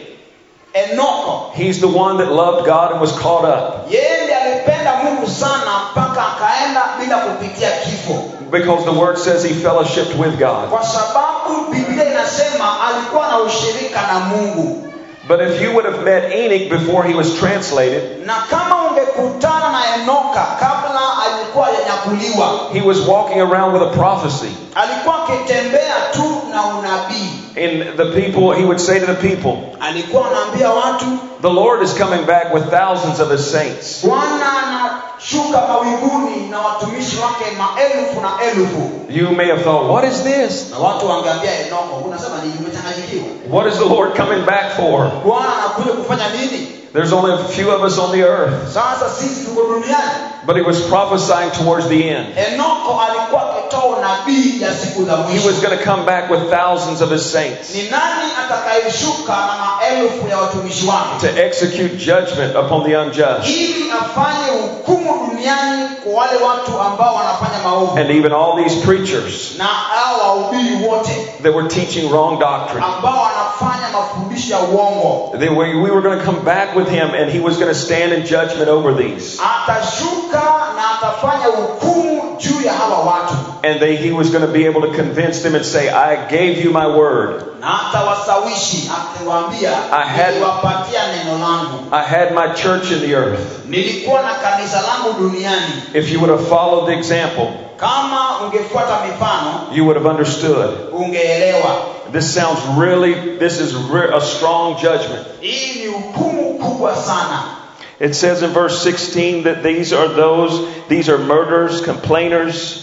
enoko he's the one that loved God and was caught up yeye ndiye alipenda mungu sana mpaka akaenda bila kupitia kifo because the word says he fellowshipped with God. kwa sababu biblia inasema alikuwa na ushirika na mungu But if you would have met Enoch before he was translated, na kama ungekutana na enoka kabla alikuwa yanyakuliwa he was walking around with a prophecy. alikuwa akitembea tu na unabii And the people, he would say to the people, alikuwa anaambia watu The Lord is coming back with thousands of his saints. bwana anashuka mawinguni na watumishi wake maelfu na elfu You may have thought, What is this? na watu wangeambia enoko unasema nini umechanganyikiwa What is the Lord coming back for? bwana anakuja kufanya nini There's only a few of us on the earth. sasa sisi tuko duniani But he was prophesying towards the end. enoko alikuwa akitoa unabii ya siku za He mwisho was going to come back with thousands of his saints ni nani atakayeshuka na maelfu ya watumishi wake to execute judgment upon the unjust ili afanye hukumu duniani kwa wale watu ambao wanafanya maovu and even all these preachers na hao wahubiri wote that were teaching wrong doctrine. ambao wanafanya mafundisho ya uongo They were, we were going to come back with him and he was going to stand in judgment over these. atashuka na atafanya hukumu juu ya hawa watu And they, he was going to be able to convince them and say, I gave you my word. na atawasawishi akiwaambia I had- niliwapatia neno langu I had my church in the earth. nilikuwa na kanisa langu duniani If you would have followed the example, kama ungefuata mifano you would have understood. ungeelewa This sounds really, this is re- a strong judgment. hii ni hukumu kubwa sana It says in verse 16 that these are those, these are murderers, complainers,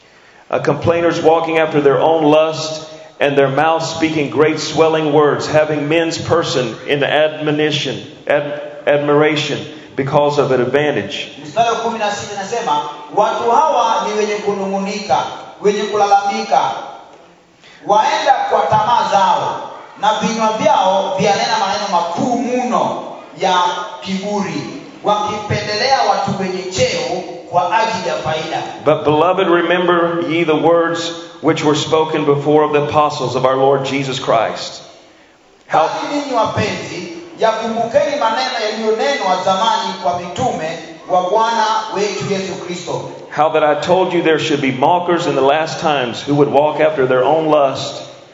uh, complainers walking after their own lust, and their mouth speaking great swelling words, having men's person in admonition, ad, admiration, because of an advantage. mstari wa kumi na sita inasema watu hawa ni wenye kunung'unika wenye kulalamika waenda kwa tamaa zao na vinywa vyao vyanena maneno makuu mno ya kiburi wakipendelea watu wenye cheo kwa ajili ya faida But, beloved, remember ye the words which were spoken before of the apostles of our Lord Jesus Christ. How, basi ninyi wapenzi yakumbukeni maneno yaliyonenwa zamani kwa mitume wa bwana wetu yesu kristo how that I told you there should be mockers in the last times who would walk after their own lust,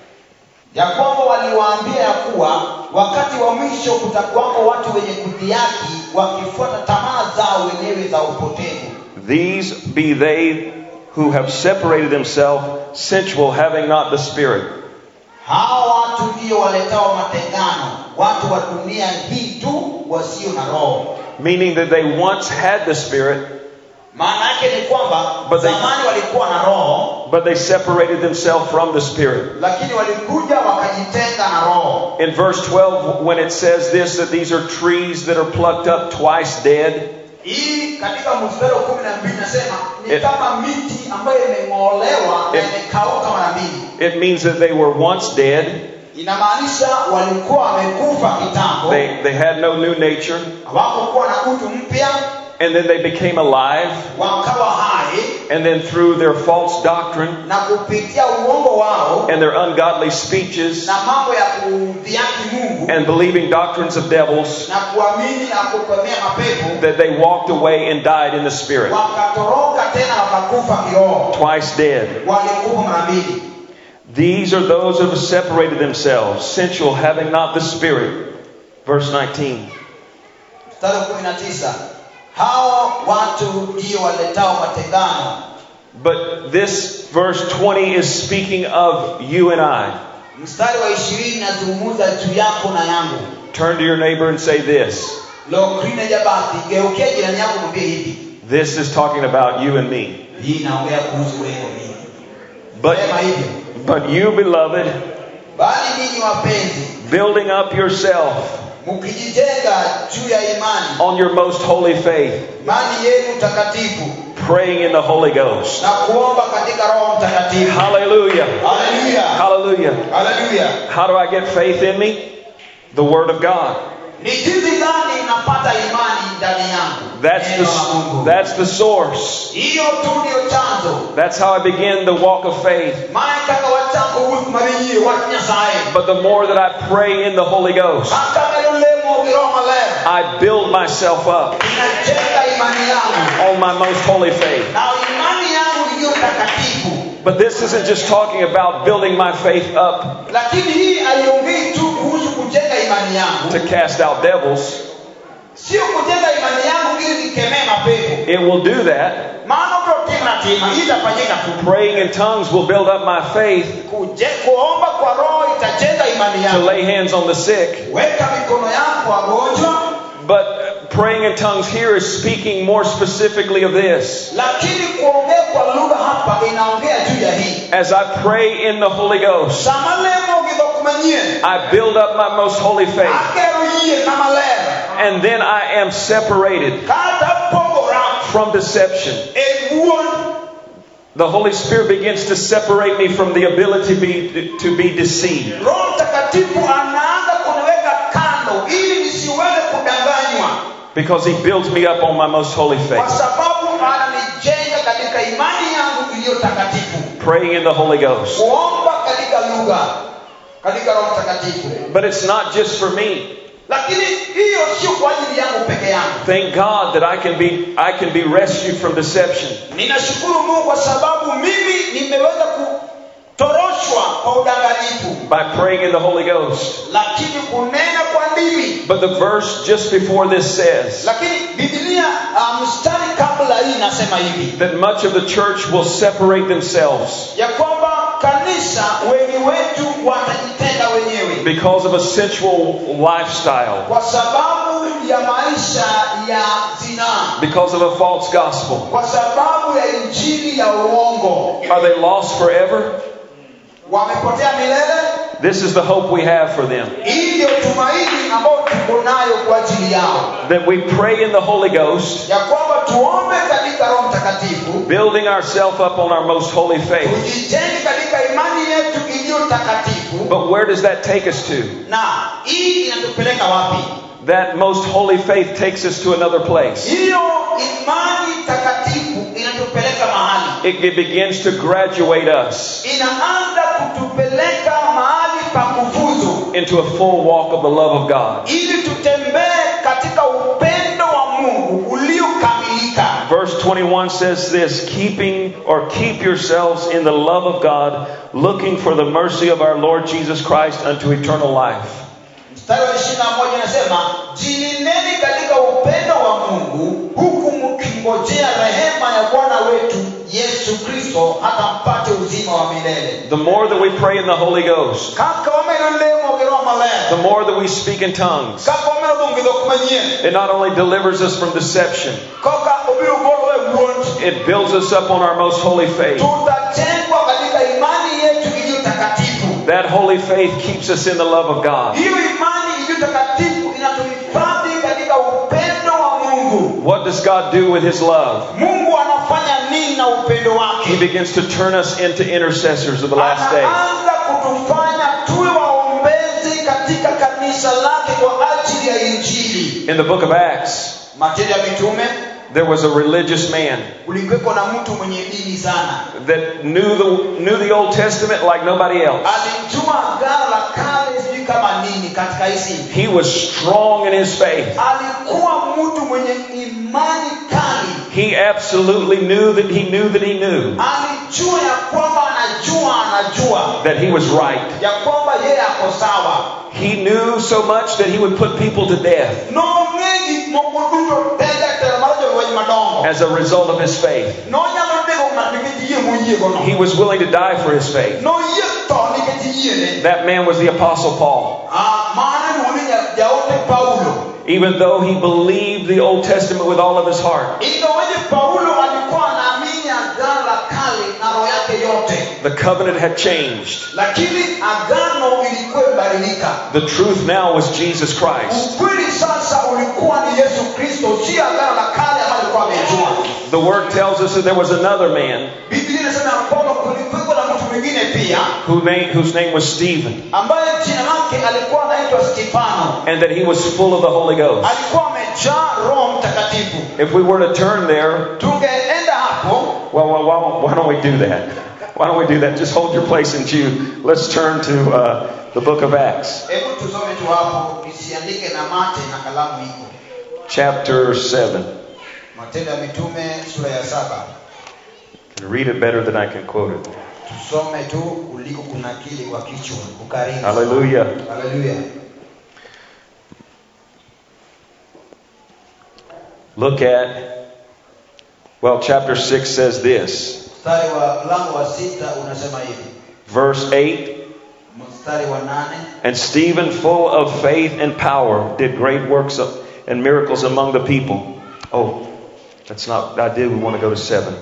ya kwamba waliwaambia ya kuwa wakati wa mwisho kutakuwako watu wenye kudhiaki wakifuata tamaa zao wenyewe za upotevu These be they who have separated themselves sensual, having not the Spirit. hawa watu ndio waletao matengano watu wa dunia hii tu wasio na roho Meaning that they once had the Spirit, maana yake ni kwamba But they- zamani walikuwa na roho but they separated themselves from the Spirit. lakini walikuja wakajitenga na roho In verse 12, when it says this, that these are trees that are plucked up twice dead, hii katika mstari wa kumi na mbili nasema ni It- kama miti ambayo imeng'olewa na It- imekauka mara mbili it means that they were once dead, inamaanisha walikuwa wamekufa kitambo they, they had no new nature, hawakukuwa na utu mpya and then they became alive, wakawa hai and then through their false doctrine na kupitia uongo wao and their ungodly speeches na mambo ya kudhiaki mungu and believing doctrines of devils, na kuamini na kukemea mapepo that they walked away and died in the Spirit, wakatoroka tena wakakufa kiroho twice dead. walikufa mara mbili These are those who have separated themselves, sensual, having not the Spirit. Verse 19. mstari wa kumi na tisa hawa watu ndio waletao matengano But this verse 20 is speaking of you and I. mstari wa ishirini nazungumza juu yako na yangu Turn to your neighbor and say this. lokrine jabati geukia jirani yako mwambie hivi This is talking about you and me. hii inaongea kuhusu wewe mimi But, sema hivyo but you, beloved, bali ninyi wapenzi building up yourself mkijijenga juu ya imani on your most holy faith, imani yenu takatifu praying in the Holy Ghost. na kuomba katika roho mtakatifu Hallelujah. haleluya Hallelujah. haleluya How do I get faith in me? The Word of God. ni jinsi gani napata imani ndani yangu That's Neno la the, Mungu. that's the source. hiyo tu ndio chanzo That's how I begin the walk of faith. maana kaka wachako huku mabinyi wa nyasaye But the more that I pray in the Holy Ghost, akagalo lemo giroho maler I build myself up inajenga imani yangu on my most holy faith. na imani yangu iliyo takatifu But this isn't just talking about building my faith up lakini hii haiongei tu kuhusu kujenga imani yangu to cast out devils. sio kujenga imani yangu ili nikemee mapepo It will do that. maana utotimatima itafanyika tu Praying in tongues will build up my faith Kuje, kuomba kwa roho itajenga imani to yangu lay hands on the sick. weka mikono yangu kwa wagonjwa But praying in tongues here is speaking more specifically of this. lakini kuongea kwa lugha hapa inaongea juu ya hii As I pray in the Holy Ghost, samalemo githokumanyie I build up my most holy faith. akeroyie na malera And then I am separated kata pogora from deception. e wuon The Holy Spirit begins to separate me from the ability be, to be deceived. roho mtakatifu anaanza kuniweka kando ili nisiweze kudanganywa Because He builds me up on my most holy kwa faith. sababu ananijenga katika imani yangu iliyo takatifu Praying in the Holy Ghost. kuomba katika lugha katika roho mtakatifu But it's not just for me. lakini hiyo sio kwa ajili yangu peke yangu Thank God that I can be I can be rescued from deception. ninashukuru mungu kwa sababu mimi nimeweza kutoroshwa kwa udanganyifu by praying in the Holy Ghost. lakini kunena kwa ndimi But the verse just before this says lakini bibilia uh, mstari kabla hii inasema hivi that much of the church will separate themselves ya kwamba kanisa wengi wetu watajitenga wenyewe because of a sensual lifestyle, kwa sababu ya maisha ya zinaa because of a false gospel. kwa sababu ya injili ya uongo Are they lost forever? wamepotea milele This is the hope we have for them. hii ndio tumaini ambayo tuko nayo kwa ajili yao That we pray in the Holy Ghost, ya kwamba tuombe katika roho mtakatifu building ourselves up on our most holy faith. tujijenge katika imani yetu iliyo mtakatifu But where does that take us to? na hii inatupeleka wapi That most holy faith takes us to another place. hiyo imani takatifu inatupeleka mahali It, it begins to graduate us inaanza kutupeleka mahali pa kufuzu into a full walk of the love of God. ili tutembee katika upendo wa mungu uliokamilika Verse 21 says this keeping or keep yourselves in the love of God, looking for the mercy of our Lord Jesus Christ unto eternal life. mstari wa ishiri na moja inasema jilineni katika upendo wa mungu huku mkingojea rehema ya bwana wetu yesu kristo hata mpate uzima wa milele The more that we pray in the Holy Ghost, kaka wameno lemo geroa the maler more that we speak in tongues, kaka wameno dhungidho kumanyien it not only delivers us from deception, koka obiro golowe wuond it builds us up on our most holy faith. tutatengwa katika imani yetu iliyo takatifu That holy faith keeps us in the love of God. hiyo imani iliyo takatifu inatuhifadhi katika upendo wa mungu What does God do with His love? mungu anafanya nini na upendo He wake begins to turn us into intercessors of the last day. anaanza kutufanya tuwe waombezi katika kanisa lake kwa ajili ya injili In the book of Acts, matendo ya mitume there was a religious man kulikuweko na mtu mwenye dini sana that knew the, knew the Old Testament like nobody else. alijua agano la kale sijui kama nini katika hisi He was strong in his faith. alikuwa mtu mwenye imani kali He absolutely knew that he knew that he knew alijua ya kwamba anajua anajua that he was right. ya kwamba yeye ako sawa He knew so much that he would put people to death nong'e gik moko duto tega telo mar jolweny madongo as a result of his faith. nonyalo nego ng'ato nikech yie moyiegono He was willing to die for his faith. noyie tho nikech yiene That man was the Apostle Paul. Ah, mano iluongo ni ja- jaote paulo Even though he believed the Old Testament with all of his heart, ingawaje paulo alikuwa anaamini agano la kale na roho yake yote the covenant had changed. lakini agano ilikuwa imebadilika The truth now was Jesus Christ. ukweli sasa ulikuwa ni yesu kristo si agano la kale ambayo alikuwa amejua The word tells us that there was another man biblia inasema ya kwamba kulikuweko na mtu mwingine pia who name, whose name was Stephen, ambaye jina lake alikuwa anaitwa stefano and that he was full of the Holy Ghost. alikuwa amejaa roho mtakatifu If we were to turn there, tungeenda hapo well, well why, why don't we do that? Why don't we do that? Just hold your place in Jude. Let's turn to uh, the book of Acts, hebu tusome tu hapo nisiandike na mate na kalamu iko chapter 7. matendo ya mitume sura ya saba I can read it better than I can quote it. tusome tu kuliko kunakili kwa kichwa ukariri Hallelujah. haleluya Look at, well, chapter 6 says this. mstari wa mlango wa sita unasema hivi Verse 8 mstari wa nane And Stephen, full of faith and power, did great works of, and miracles among the people. Oh, that's not, I did, we want to go to 7.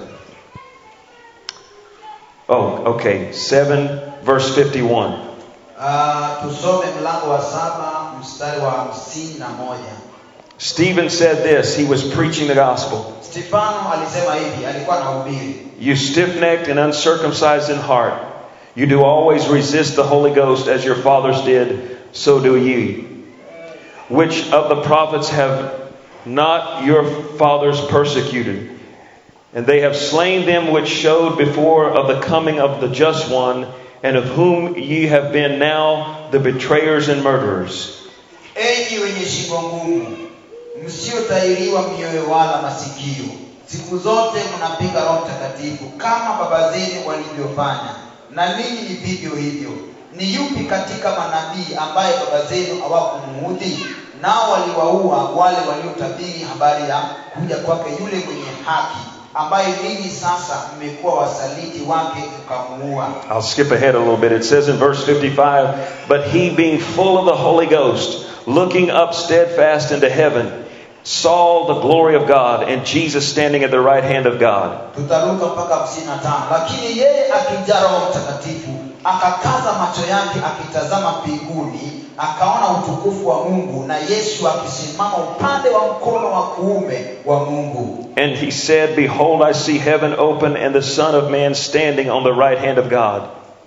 Oh, okay. 7, verse 51. Ah, tusome mlango wa saba mstari wa hamsini na moja Stephen said this, he was preaching the gospel. stefano alisema hivi alikuwa anahubiri You stiff necked and uncircumcised in heart, you do always resist the Holy Ghost as your fathers did, so do ye. Which of the prophets have not your fathers persecuted? And they have slain them which showed before of the coming of the just one, and of whom ye have been now the betrayers and murderers. enyi wenye shingo ngumu msiotahiriwa mioyo wala masikio siku zote mnapinga roho mtakatifu kama baba zenu walivyofanya na ninyi ni vivyo hivyo ni yupi katika manabii ambaye baba zenu hawakumuudhi nao waliwaua wale waliotabiri habari ya kuja kwake yule mwenye haki ambaye ninyi sasa mmekuwa wasaliti wake mkamuua I'll skip ahead a little bit. It says in verse 55 But he, being full of the Holy Ghost, looking up steadfast into heaven, saw the glory of God and Jesus standing at the right hand of God. tutaruka mpaka hamsini na tano lakini yeye akijaa roho mtakatifu akakaza macho yake akitazama mbinguni akaona utukufu wa mungu na yesu akisimama upande wa mkono wa kuume wa mungu And he said, Behold, I see heaven open and the Son of Man standing on the right hand of God.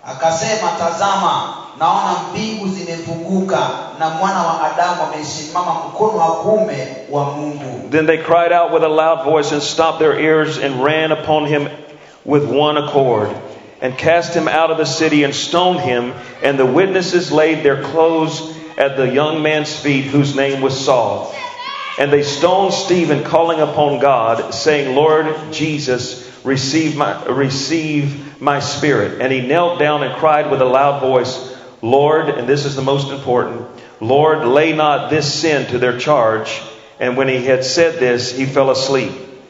akasema tazama naona mbingu zimefunguka na mwana wa adamu amesimama mkono wa kuume wa mungu Then they cried out with a loud voice and stopped their ears and ran upon him with one accord and cast him out of the city and stoned him. And the witnesses laid their clothes at the young man's feet, whose name was Saul. And they stoned Stephen, calling upon God, saying, Lord Jesus, receive my, receive my spirit. And he knelt down and cried with a loud voice, Lord, and this is the most important, Lord, lay not this sin to their charge. And when he had said this, he fell asleep.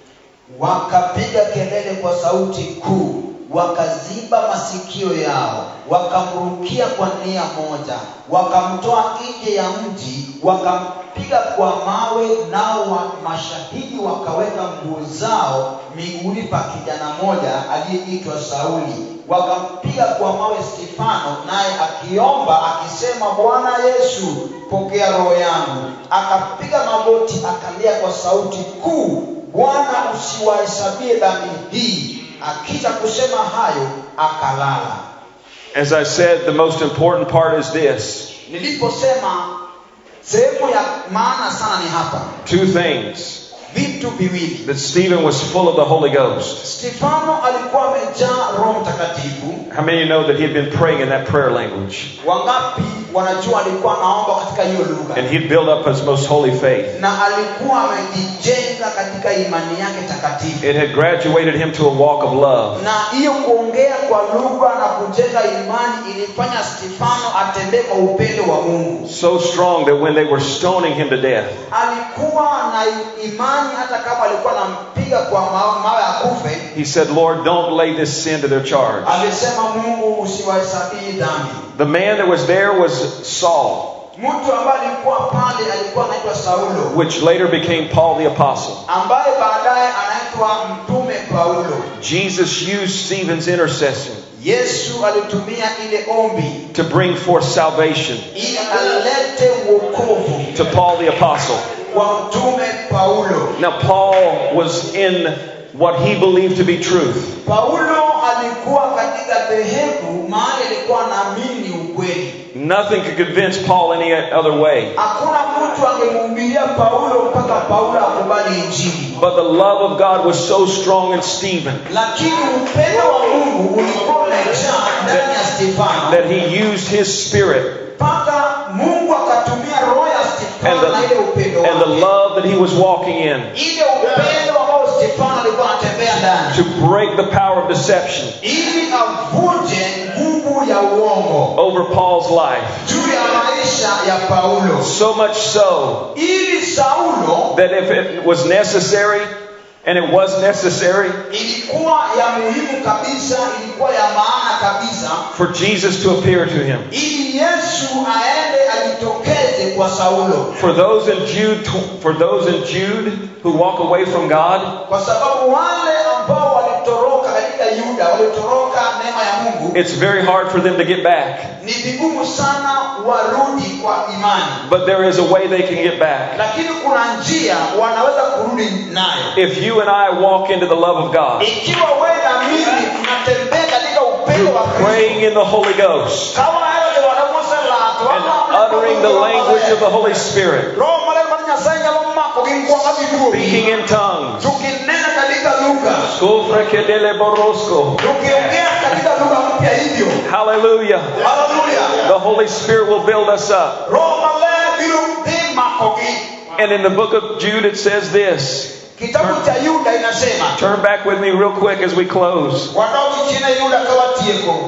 wakapiga kelele kwa sauti kuu wakaziba masikio yao wakamrukia kwa nia moja wakamtoa nje ya mji wakampiga kwa mawe nao wa mashahidi wakaweka nguo zao miguuni pa kijana moja aliyeitwa sauli wakampiga kwa mawe stefano naye akiomba akisema bwana yesu pokea roho yangu akapiga magoti akalia kwa sauti kuu bwana usiwahesabie dhambi hii akisha kusema hayo akalala As I said, the most important part is this niliposema sehemu ya maana sana ni hapa two things vitu viwili that Stephen was full of the Holy Ghost. stefano alikuwa amejaa roho mtakatifu How many of you know that he had been praying in that prayer language? wangapi wanajua alikuwa anaomba katika hiyo lugha And he'd built up his most holy faith. na alikuwa amejijenga katika imani yake takatifu It had graduated him to a walk of love. na hiyo kuongea kwa lugha na kujenga imani ilifanya stefano atembee kwa upendo wa mungu So strong that when they were stoning him to death, alikuwa na imani hata kama alikuwa anampiga kwa ma- mawe akufe he said, Lord, don't lay this sin to their charge. alisema mungu usiwahesabii dhambi The man that was there was Saul, mtu ambaye alikuwa pale alikuwa anaitwa saulo which later became Paul the Apostle. ambaye baadaye anaitwa mtume paulo Jesus used Stephen's intercession yesu alitumia ile ombi to bring forth salvation ili alete uokovu to Paul the Apostle. kwa mtume paulo Now, Paul was in what he believed to be truth. paulo alikuwa katika dhehebu mahali alikuwa anaamini ukweli Nothing could convince Paul any other way. hakuna mtu angemhubiria paulo mpaka paulo akubali injili But the love of God was so strong in Stephen lakini upendo wa mungu ulikuwa umejaa ndani ya stefano that he used his spirit mpaka mungu akatumia roho ya and stefano na ile the, upendo and the wake love that he was walking in ile upendo ambao stefano alikuwa anatembea ndani to break the power of deception ili avunje nguvu ya uongo over Paul's life. juu ya maisha ya paulo So much so ili saulo that if it was necessary, and it was necessary, ilikuwa ya muhimu kabisa ilikuwa ya maana kabisa for Jesus to appear to him. ili yesu aende ajitokeze kwa saulo For those in Jude, for those in Jude who walk away from God, kwa sababu wale ambao walitoroka katika yuda walitoroka neema ya mungu it's very hard for them to get back. ni vigumu sana warudi kwa imani But there is a way they can get back. lakini kuna njia wanaweza kurudi nayo If you and I walk into the love of God, ikiwa wewe na mimi tunatembea katika upendo wa praying kristo in the Holy Ghost, kama hayo ndio wanavyosema and uttering the language of the Holy Spirit, roho maler mar nyasaye nyalo mako gi nkwanga speaking in tongues, tukinena katika lugha Skofrekedele borosko. tukiongea katika lugha mpya hivyo hallelujah, haleluya the Holy Spirit will build us up. roho maler biro dhi makogi And in the book of Jude, it says this. kitabu cha yuda inasema Turn back with me real quick as we close. wadogi chine yuda kawatieko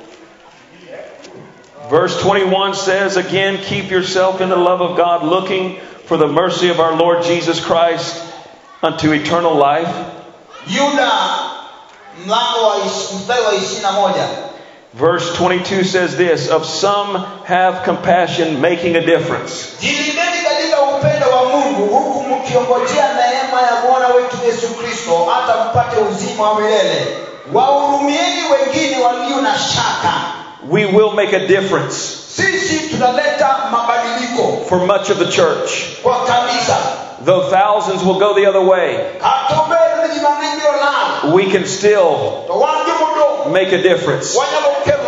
Verse 21 says, Again, keep yourself in the love of God, looking for the mercy of our Lord Jesus Christ unto eternal life. yuda mlango wa ish- mstari wa ishiri na moja Verse 22 says this Of some have compassion, making a difference. jilindeni katika upendo wa mungu huku mkiongojea neema ya bwana wetu yesu kristo hata mpate uzima wa milele wahurumieni wengine walio na shaka We will make a difference sisi tunaleta mabadiliko for much of the church. kwa kanisa Though thousands will go the other way, katobedo jimang'enyiro nalo we can still to wan jomodo make a difference. wanyalo kelo lokruok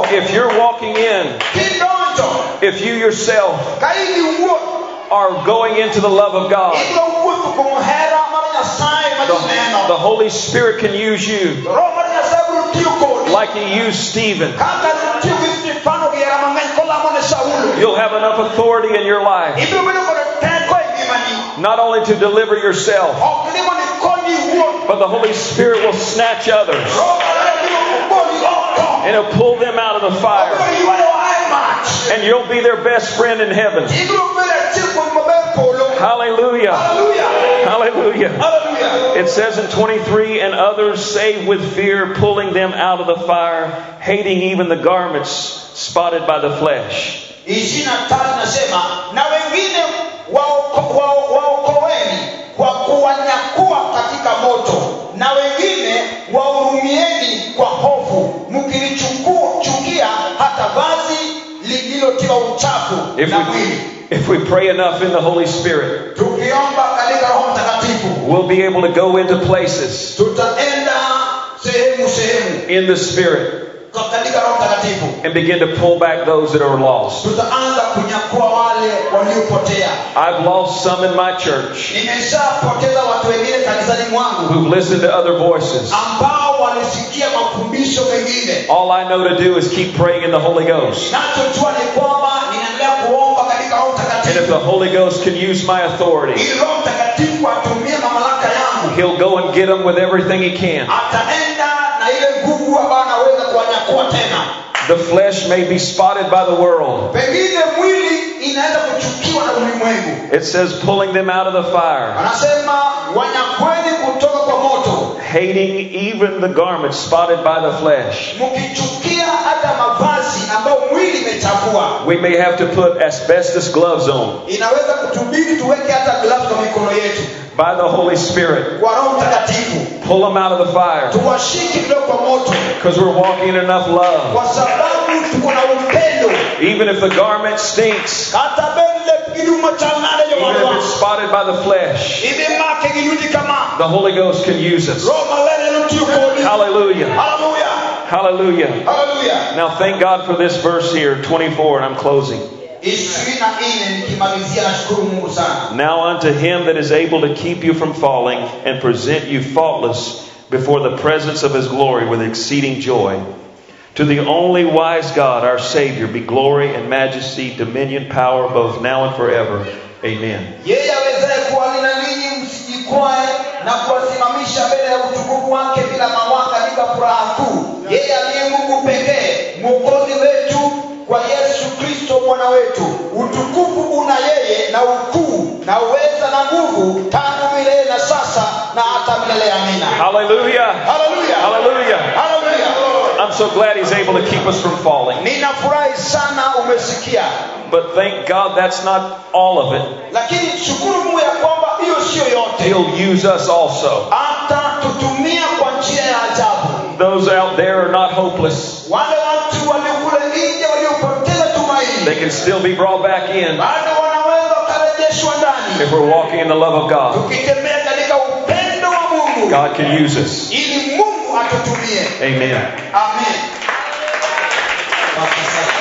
If you're walking in, kidonjo if you yourself ka in iwuoth are going into the love of God, ibiro wuotho kuom hera mar nyasaye ma the, jineno the Holy Spirit can use you roho mar nyasaye biro tiyo kodi like He used Stephen. kaka notiyo gi stefano gi hera mang'eny kolamo ne saulo You'll have enough authority in your life ibiro bedo kod teko e ngimani not only to deliver yourself, ok ni mondo ikonyi iwuoth but the Holy Spirit will snatch others roho maler biro goli oko and He'll pull them out of the fire. obiro ywayo ae mach And you'll be their best friend in heaven. ibiro bedo achiel kuom maber polo Hallelujah. haleluya Hallelujah. haleluya It says in 23, and others saved with fear, pulling them out of the fire, hating even the garments spotted by the flesh. ishirini na tatu nasema na wengine waoko- wao- waokoeni kwa kuwanyakua katika moto na wengine wahurumieni kwa hofu mkilichukia hata vazi lililotiwa uchafu If na we, mwili if we pray enough in the Holy Spirit, tukiomba katika roho mtakatifu we'll be able to go into places tutaenda sehemu sehemu in the Spirit kwa- katika roho mtakatifu and begin to pull back those that are lost. tutaanza kunyakua wale waliopotea I've lost some in my church nimeshapoteza watu wengine kanisani mwangu who've listened to other voices. ambao walisikia mafundisho mengine All I know to do is keep praying in the Holy Ghost. nachojua ni kwamba ninaendelea kuomba katika roho And if mtakatifu the Holy Ghost can use my authority, ili roho mtakatifu atumie mamlaka yangu He'll go and get them with everything He can. ataenda na ile nguvu ambayo anaweza kuwanyakua tena The flesh may be spotted by the world. pengine mwili inaweza kuchukiwa na ulimwengu It says pulling them out of the fire, anasema wanyakweni kutoka kwa moto hating even the garments spotted by the flesh. mkichukia hata mavazi ambayo mwili imechafua We may have to put asbestos gloves on inaweza kutubidi tuweke hata glavu kwa mikono yetu by the Holy Spirit. kwa roho mtakatifu Pull them out of the fire tuwashike kidogo kwa moto because we're walking in enough love. kwa sababu tuko na upendo Even if the garment stinks, kata bende giduma chanade yo even if wadwa it's spotted by the flesh, ibe make giluti kama the Holy Ghost can use us. roho malere lutiyo kodi Hallelujah. haleluya Hallelujah. haleluya Now thank God for this verse here, 24, and I'm closing. ishirini na nne nikimalizia nashukuru mungu sana Now unto him that is able to keep you from falling and present you faultless before the presence of his glory with exceeding joy. To the only wise God, our Savior, be glory and majesty, dominion, power, both now and forever. Amen. yeye awezaye kuwalinda ninyi msijikwae na kuwasimamisha mbele ya utukufu wake bila mawaka katika furaha kuu yeye aliye mungu pekee mwokozi wetu kwa yesu kristo bwana wetu utukufu una yeye na ukuu na uweza na nguvu tangu milele na sasa na hata milele amina Hallelujah. haleluya Hallelujah. haleluya I'm so glad he's able to keep us from falling. ninafurahi sana umesikia But thank God that's not all of it. lakini shukuru mungu ya kwamba hiyo siyo yote He'll use us also. hata tutumia kwa njia ya ajabu Those out there are not hopeless. wale watu waliokule nje waliopoteza They tumaini can still be brought back in bado wanaweza wakarejeshwa ndani if we're walking in the love of God. tukitembea katika upendo wa mungu God can use us. ili mungu atutumie Amen. amen